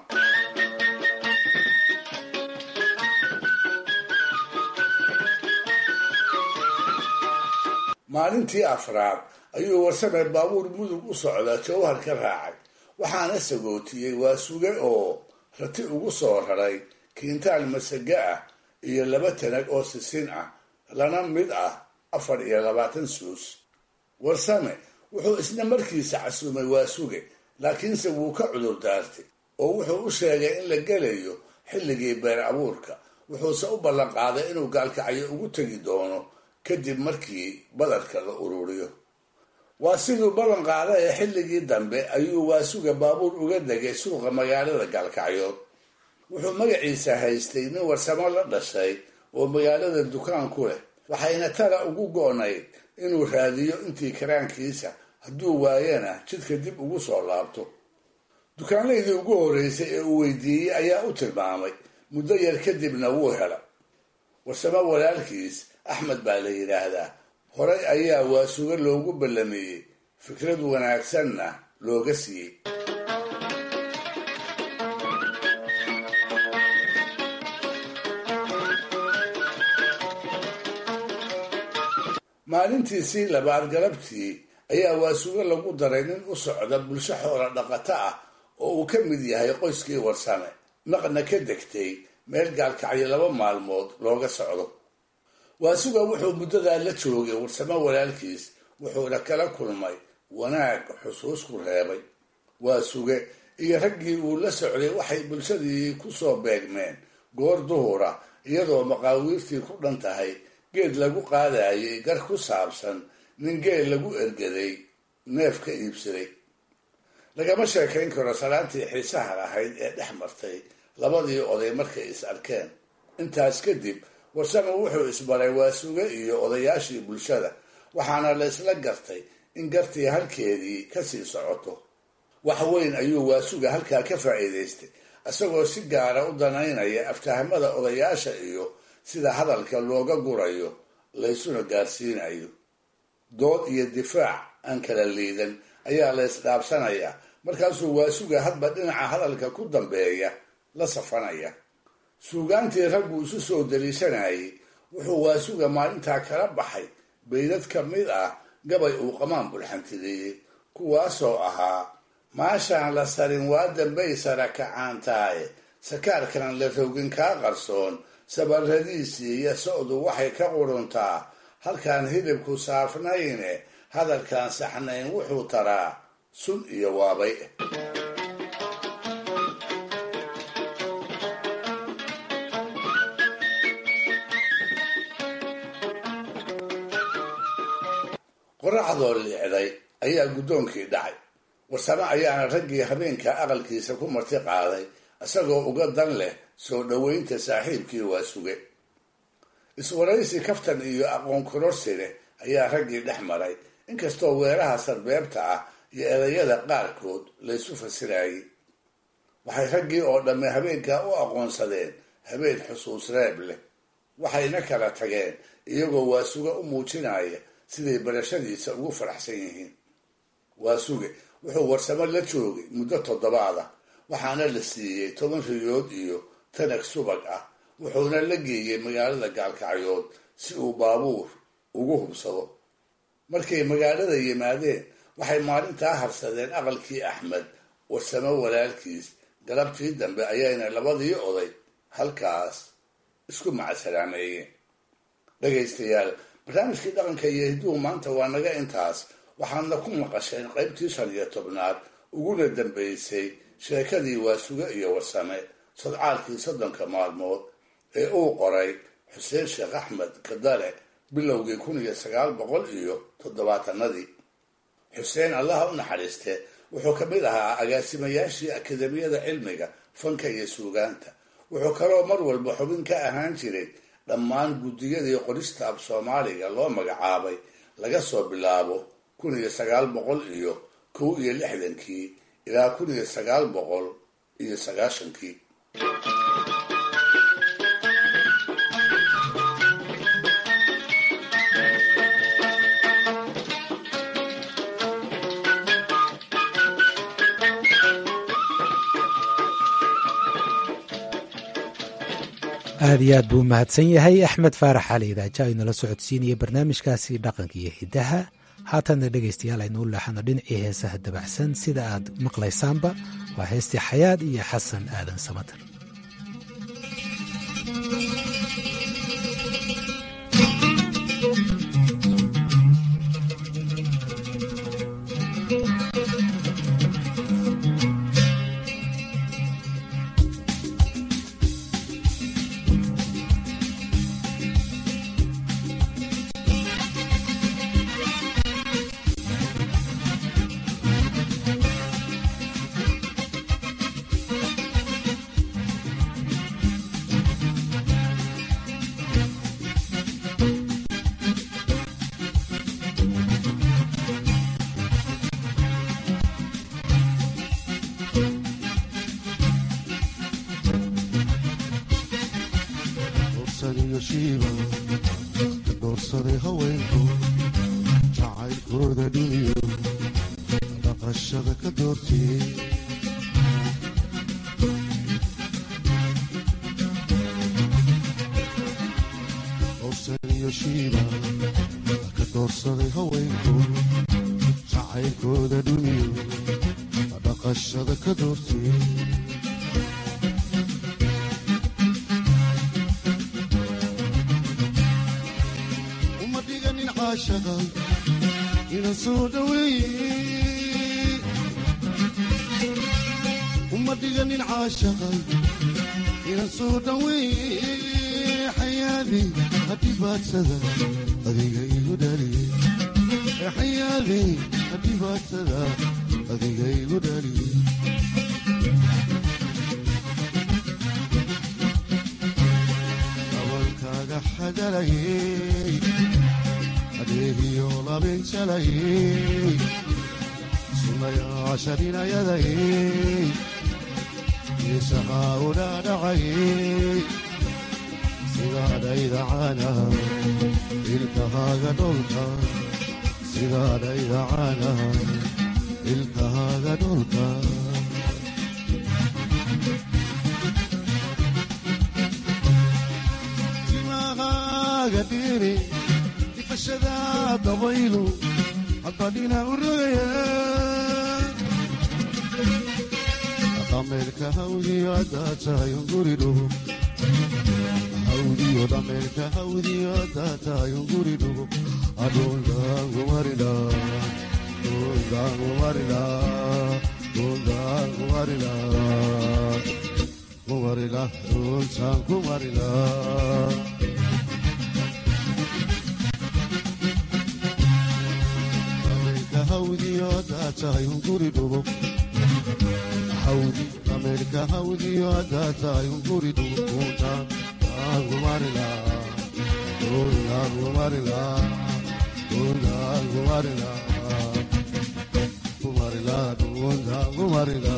maalintii afraad ayuu warsame baabuur mudug u socda jawhar ka raacay waxaana sagootiyey waa suge oo rati ugu soo raray kiintaal masaga ah iyo laba tanag oo sisin ah lana mid ah afar iyo labaatan suus warsame wuxuu isna markiisa casuumay waa suge laakiinse wuu ka cudur daartay oo wuxuu u sheegay in la gelayo xilligii beer abuurka wuxuuse u ballanqaaday inuu gaalkacyo ugu tegi doono kadib markii badarka la ururiyo waa siduu ballan qaada ee xilligii dambe ayuu waasuga baabuur uga degay suuqa magaalada gaalkacyood wuxuu magaciisa haystay nin warsamo la dhashay oo magaalada dukaan ku leh waxayna tara ugu go-nayd inuu raadiyo intii karaankiisa hadduu waayana jidka dib ugu soo laabto dukaanlaydii ugu horreysay ee uu weydiiyey ayaa u tilmaamay muddo yar kadibna wuu hela warsamo walaalkiis axmed baa la yidhaahdaa horay ayaa waasuga loogu ballameeyey fikrad wanaagsanna looga siiyey maalintiisii labaad galabtii ayaa waasuga lagu daray nin u socda bulsho xoola dhaqato ah oo uu ka mid yahay qoyskii warsame naqna ka degtay meel gaalkacyo laba maalmood looga socdo waasuga wuxuu muddadaa la joogay warsamo walaalkiis wuxuuna kala kulmay wanaag xusuus ku reebay waasuge iyo raggii uu la socday waxay bulshadii ku soo beegmeen goor duhura iyadoo maqaawiirtii ku dhan tahay geed lagu qaadayay gar ku saabsan nin geel lagu ergaday neef ka iibsaday lagama sheekayn karo salaantii xiisaha lahayd ee dhex martay labadii oday markay is arkeen intaas kadib warsame wuxuu isbaray waasuge iyo odayaashii bulshada waxaana la isla gartay in gartii halkeedii kasii socoto wax weyn ayuu waasuga halkaa ka faa'iidaystay isagoo si gaara u danaynaya aftahamada odayaasha iyo sida hadalka looga gurayo laysuna gaarsiinayo dood iyo difaac aan kala liidan ayaa la isdhaabsanayaa markaasuu waasuga hadba dhinaca hadalka ku dambeeya la safanaya suugaantii raggu isu soo daliishanayay wuxuu waasuga maalintaa kala baxay baydad ka mid ah gabay uu qamaan bulxantideeyey kuwaasoo ahaa maashaan la sarin waa dambay sara kacaantaaye sakaarkan la rogin kaa qarsoon sabarradiisii iyo socdu waxay ka quruntaa halkaan hilibku saafnayne hadalkaan saxnayn wuxuu taraa sun iyo waabay qoraxdoo liicday ayaa guddoonkii dhacay warsame ayaana raggii habeenka aqalkiisa ku marti qaaday isagoo uga dan leh soo dhoweynta saaxiibkii waa suge iswaraysi kaftan iyo aqoon kororsi leh ayaa raggii dhex maray inkastoo weeraha sarbeebta ah iyo erayada qaarkood laysu fasirayay waxay raggii oo dhamme habeenkaa u aqoonsadeen habeen xusuus reeb leh waxayna kala tageen iyagoo waasuge u muujinaya siday barashadiisa ugu faraxsan yihiin waasuge wuxuu warsamo la joogay muddo toddobaada waxaana la siiyey toban riyood iyo tanag subag ah wuxuuna la geeyey magaalada gaalkacyood si uu baabuur ugu hubsado markay magaalada yimaadeen waxay maalintaa harsadeen aqalkii axmed warsamo walaalkiis galabtii dambe ayayna labadii oday halkaas isku macasalaameeyeen dhegaystayaal barnaamijkii dhaqanka iyo hidduhu maanta waa naga intaas waxaadna ku maqasheen qaybtii shan iyo tobnaad uguna dambaysay sheekadii waasuge iyo warsame sadcaalkii soddonka maalmood ee uu qoray xuseen sheekh axmed kadale bilowgii kun iyo sagaal boqol iyo toddobaatanadii xuseen allaha u naxariiste wuxuu ka mid ahaa agaasimayaashii akademiyada cilmiga fanka iyo suugaanta wuxuu kaloo mar walba xubin ka ahaan jiray dhammaan guddiyadii qorista af soomaaliga loo magacaabay laga soo bilaabo kun iyo sagaal boqol iyo kow iyo lixdankii ilaa kun iyo sagaal boqol iyo sagaashankii aada iyo aad buu mahadsan yahay axmed faarax cali idaaja aynala socodsiinaya barnaamijkaasi dhaqanka iyo hidaha haatanna dhegaystayaal aynuu leexano dhinacii heesaha dabacsan sida aad maqlaysaanba waa heestii xayaad iyo xasan aadan samatar doorsaday haweenku jacaylkooda dhiniyo dhaqashada ka doortiyey dorsaniyo shiiba ka doorsaday haweenku jacaylkooda dhiniyo dhaqashada ka doortiyey ina soo dhaweeye uma dhiganin caashaqay ina soo dhaweeye xayaadi hadhibaadsada adiga igu dhaliye xayaadi hadhibaadsada adiga igu dhaliye dabalkaaga xadalayey adeegiyo labinjalayey sunayaasharinayadayey isahaa udhaadhacayey sidaadhaydacana ilkahaaga dholka sidaadhaydacana ilkahaaga dholka timahaaga dhiri ifashada dabaylu hadbadhina u rogaya dhameerka hawdiyo haddaa tahay unguri dhugo hawdiyo dhameerka hawdiyo haddaa tahay unguri dhugo adhuldaangumarila dhuldaangumarila dhuldaangumarila kumarila dhultaan kumarila tahay unguri dhugo hawdi ameerika hawdiyo haddaa tahay unguri dhugo kuuntaan aangumarila kuuntaangumarila kuuntaangumarila kumarila kuuntaangumarila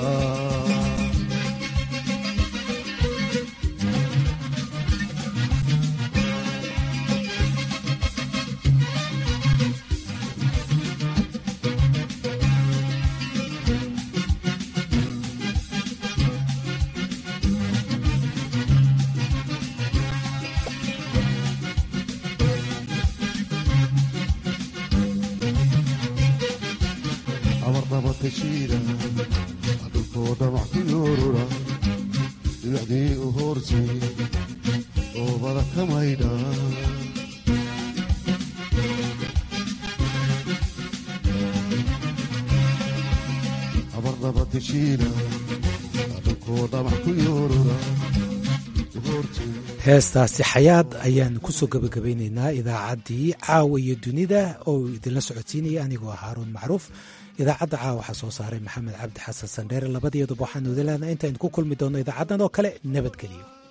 dhulkoo dhamac ku yoorura dhibacdii u hoortay oobada ka maydha tashiina dhankoo dhamac ku yoorura heestaasi xayaad ayaan kusoo gabagabaynaynaa idaacaddii caawa iyo dunida oo idinla socodsiinaya anigoo ah haaruun macruuf idaacadda caawa waxaa soo saaray maxamed cabdi xasan sandheere labadiyaduba waxaanu idin leenahay intaaynu ku kulmi doonno idaacaddan oo kale nabadgeliyo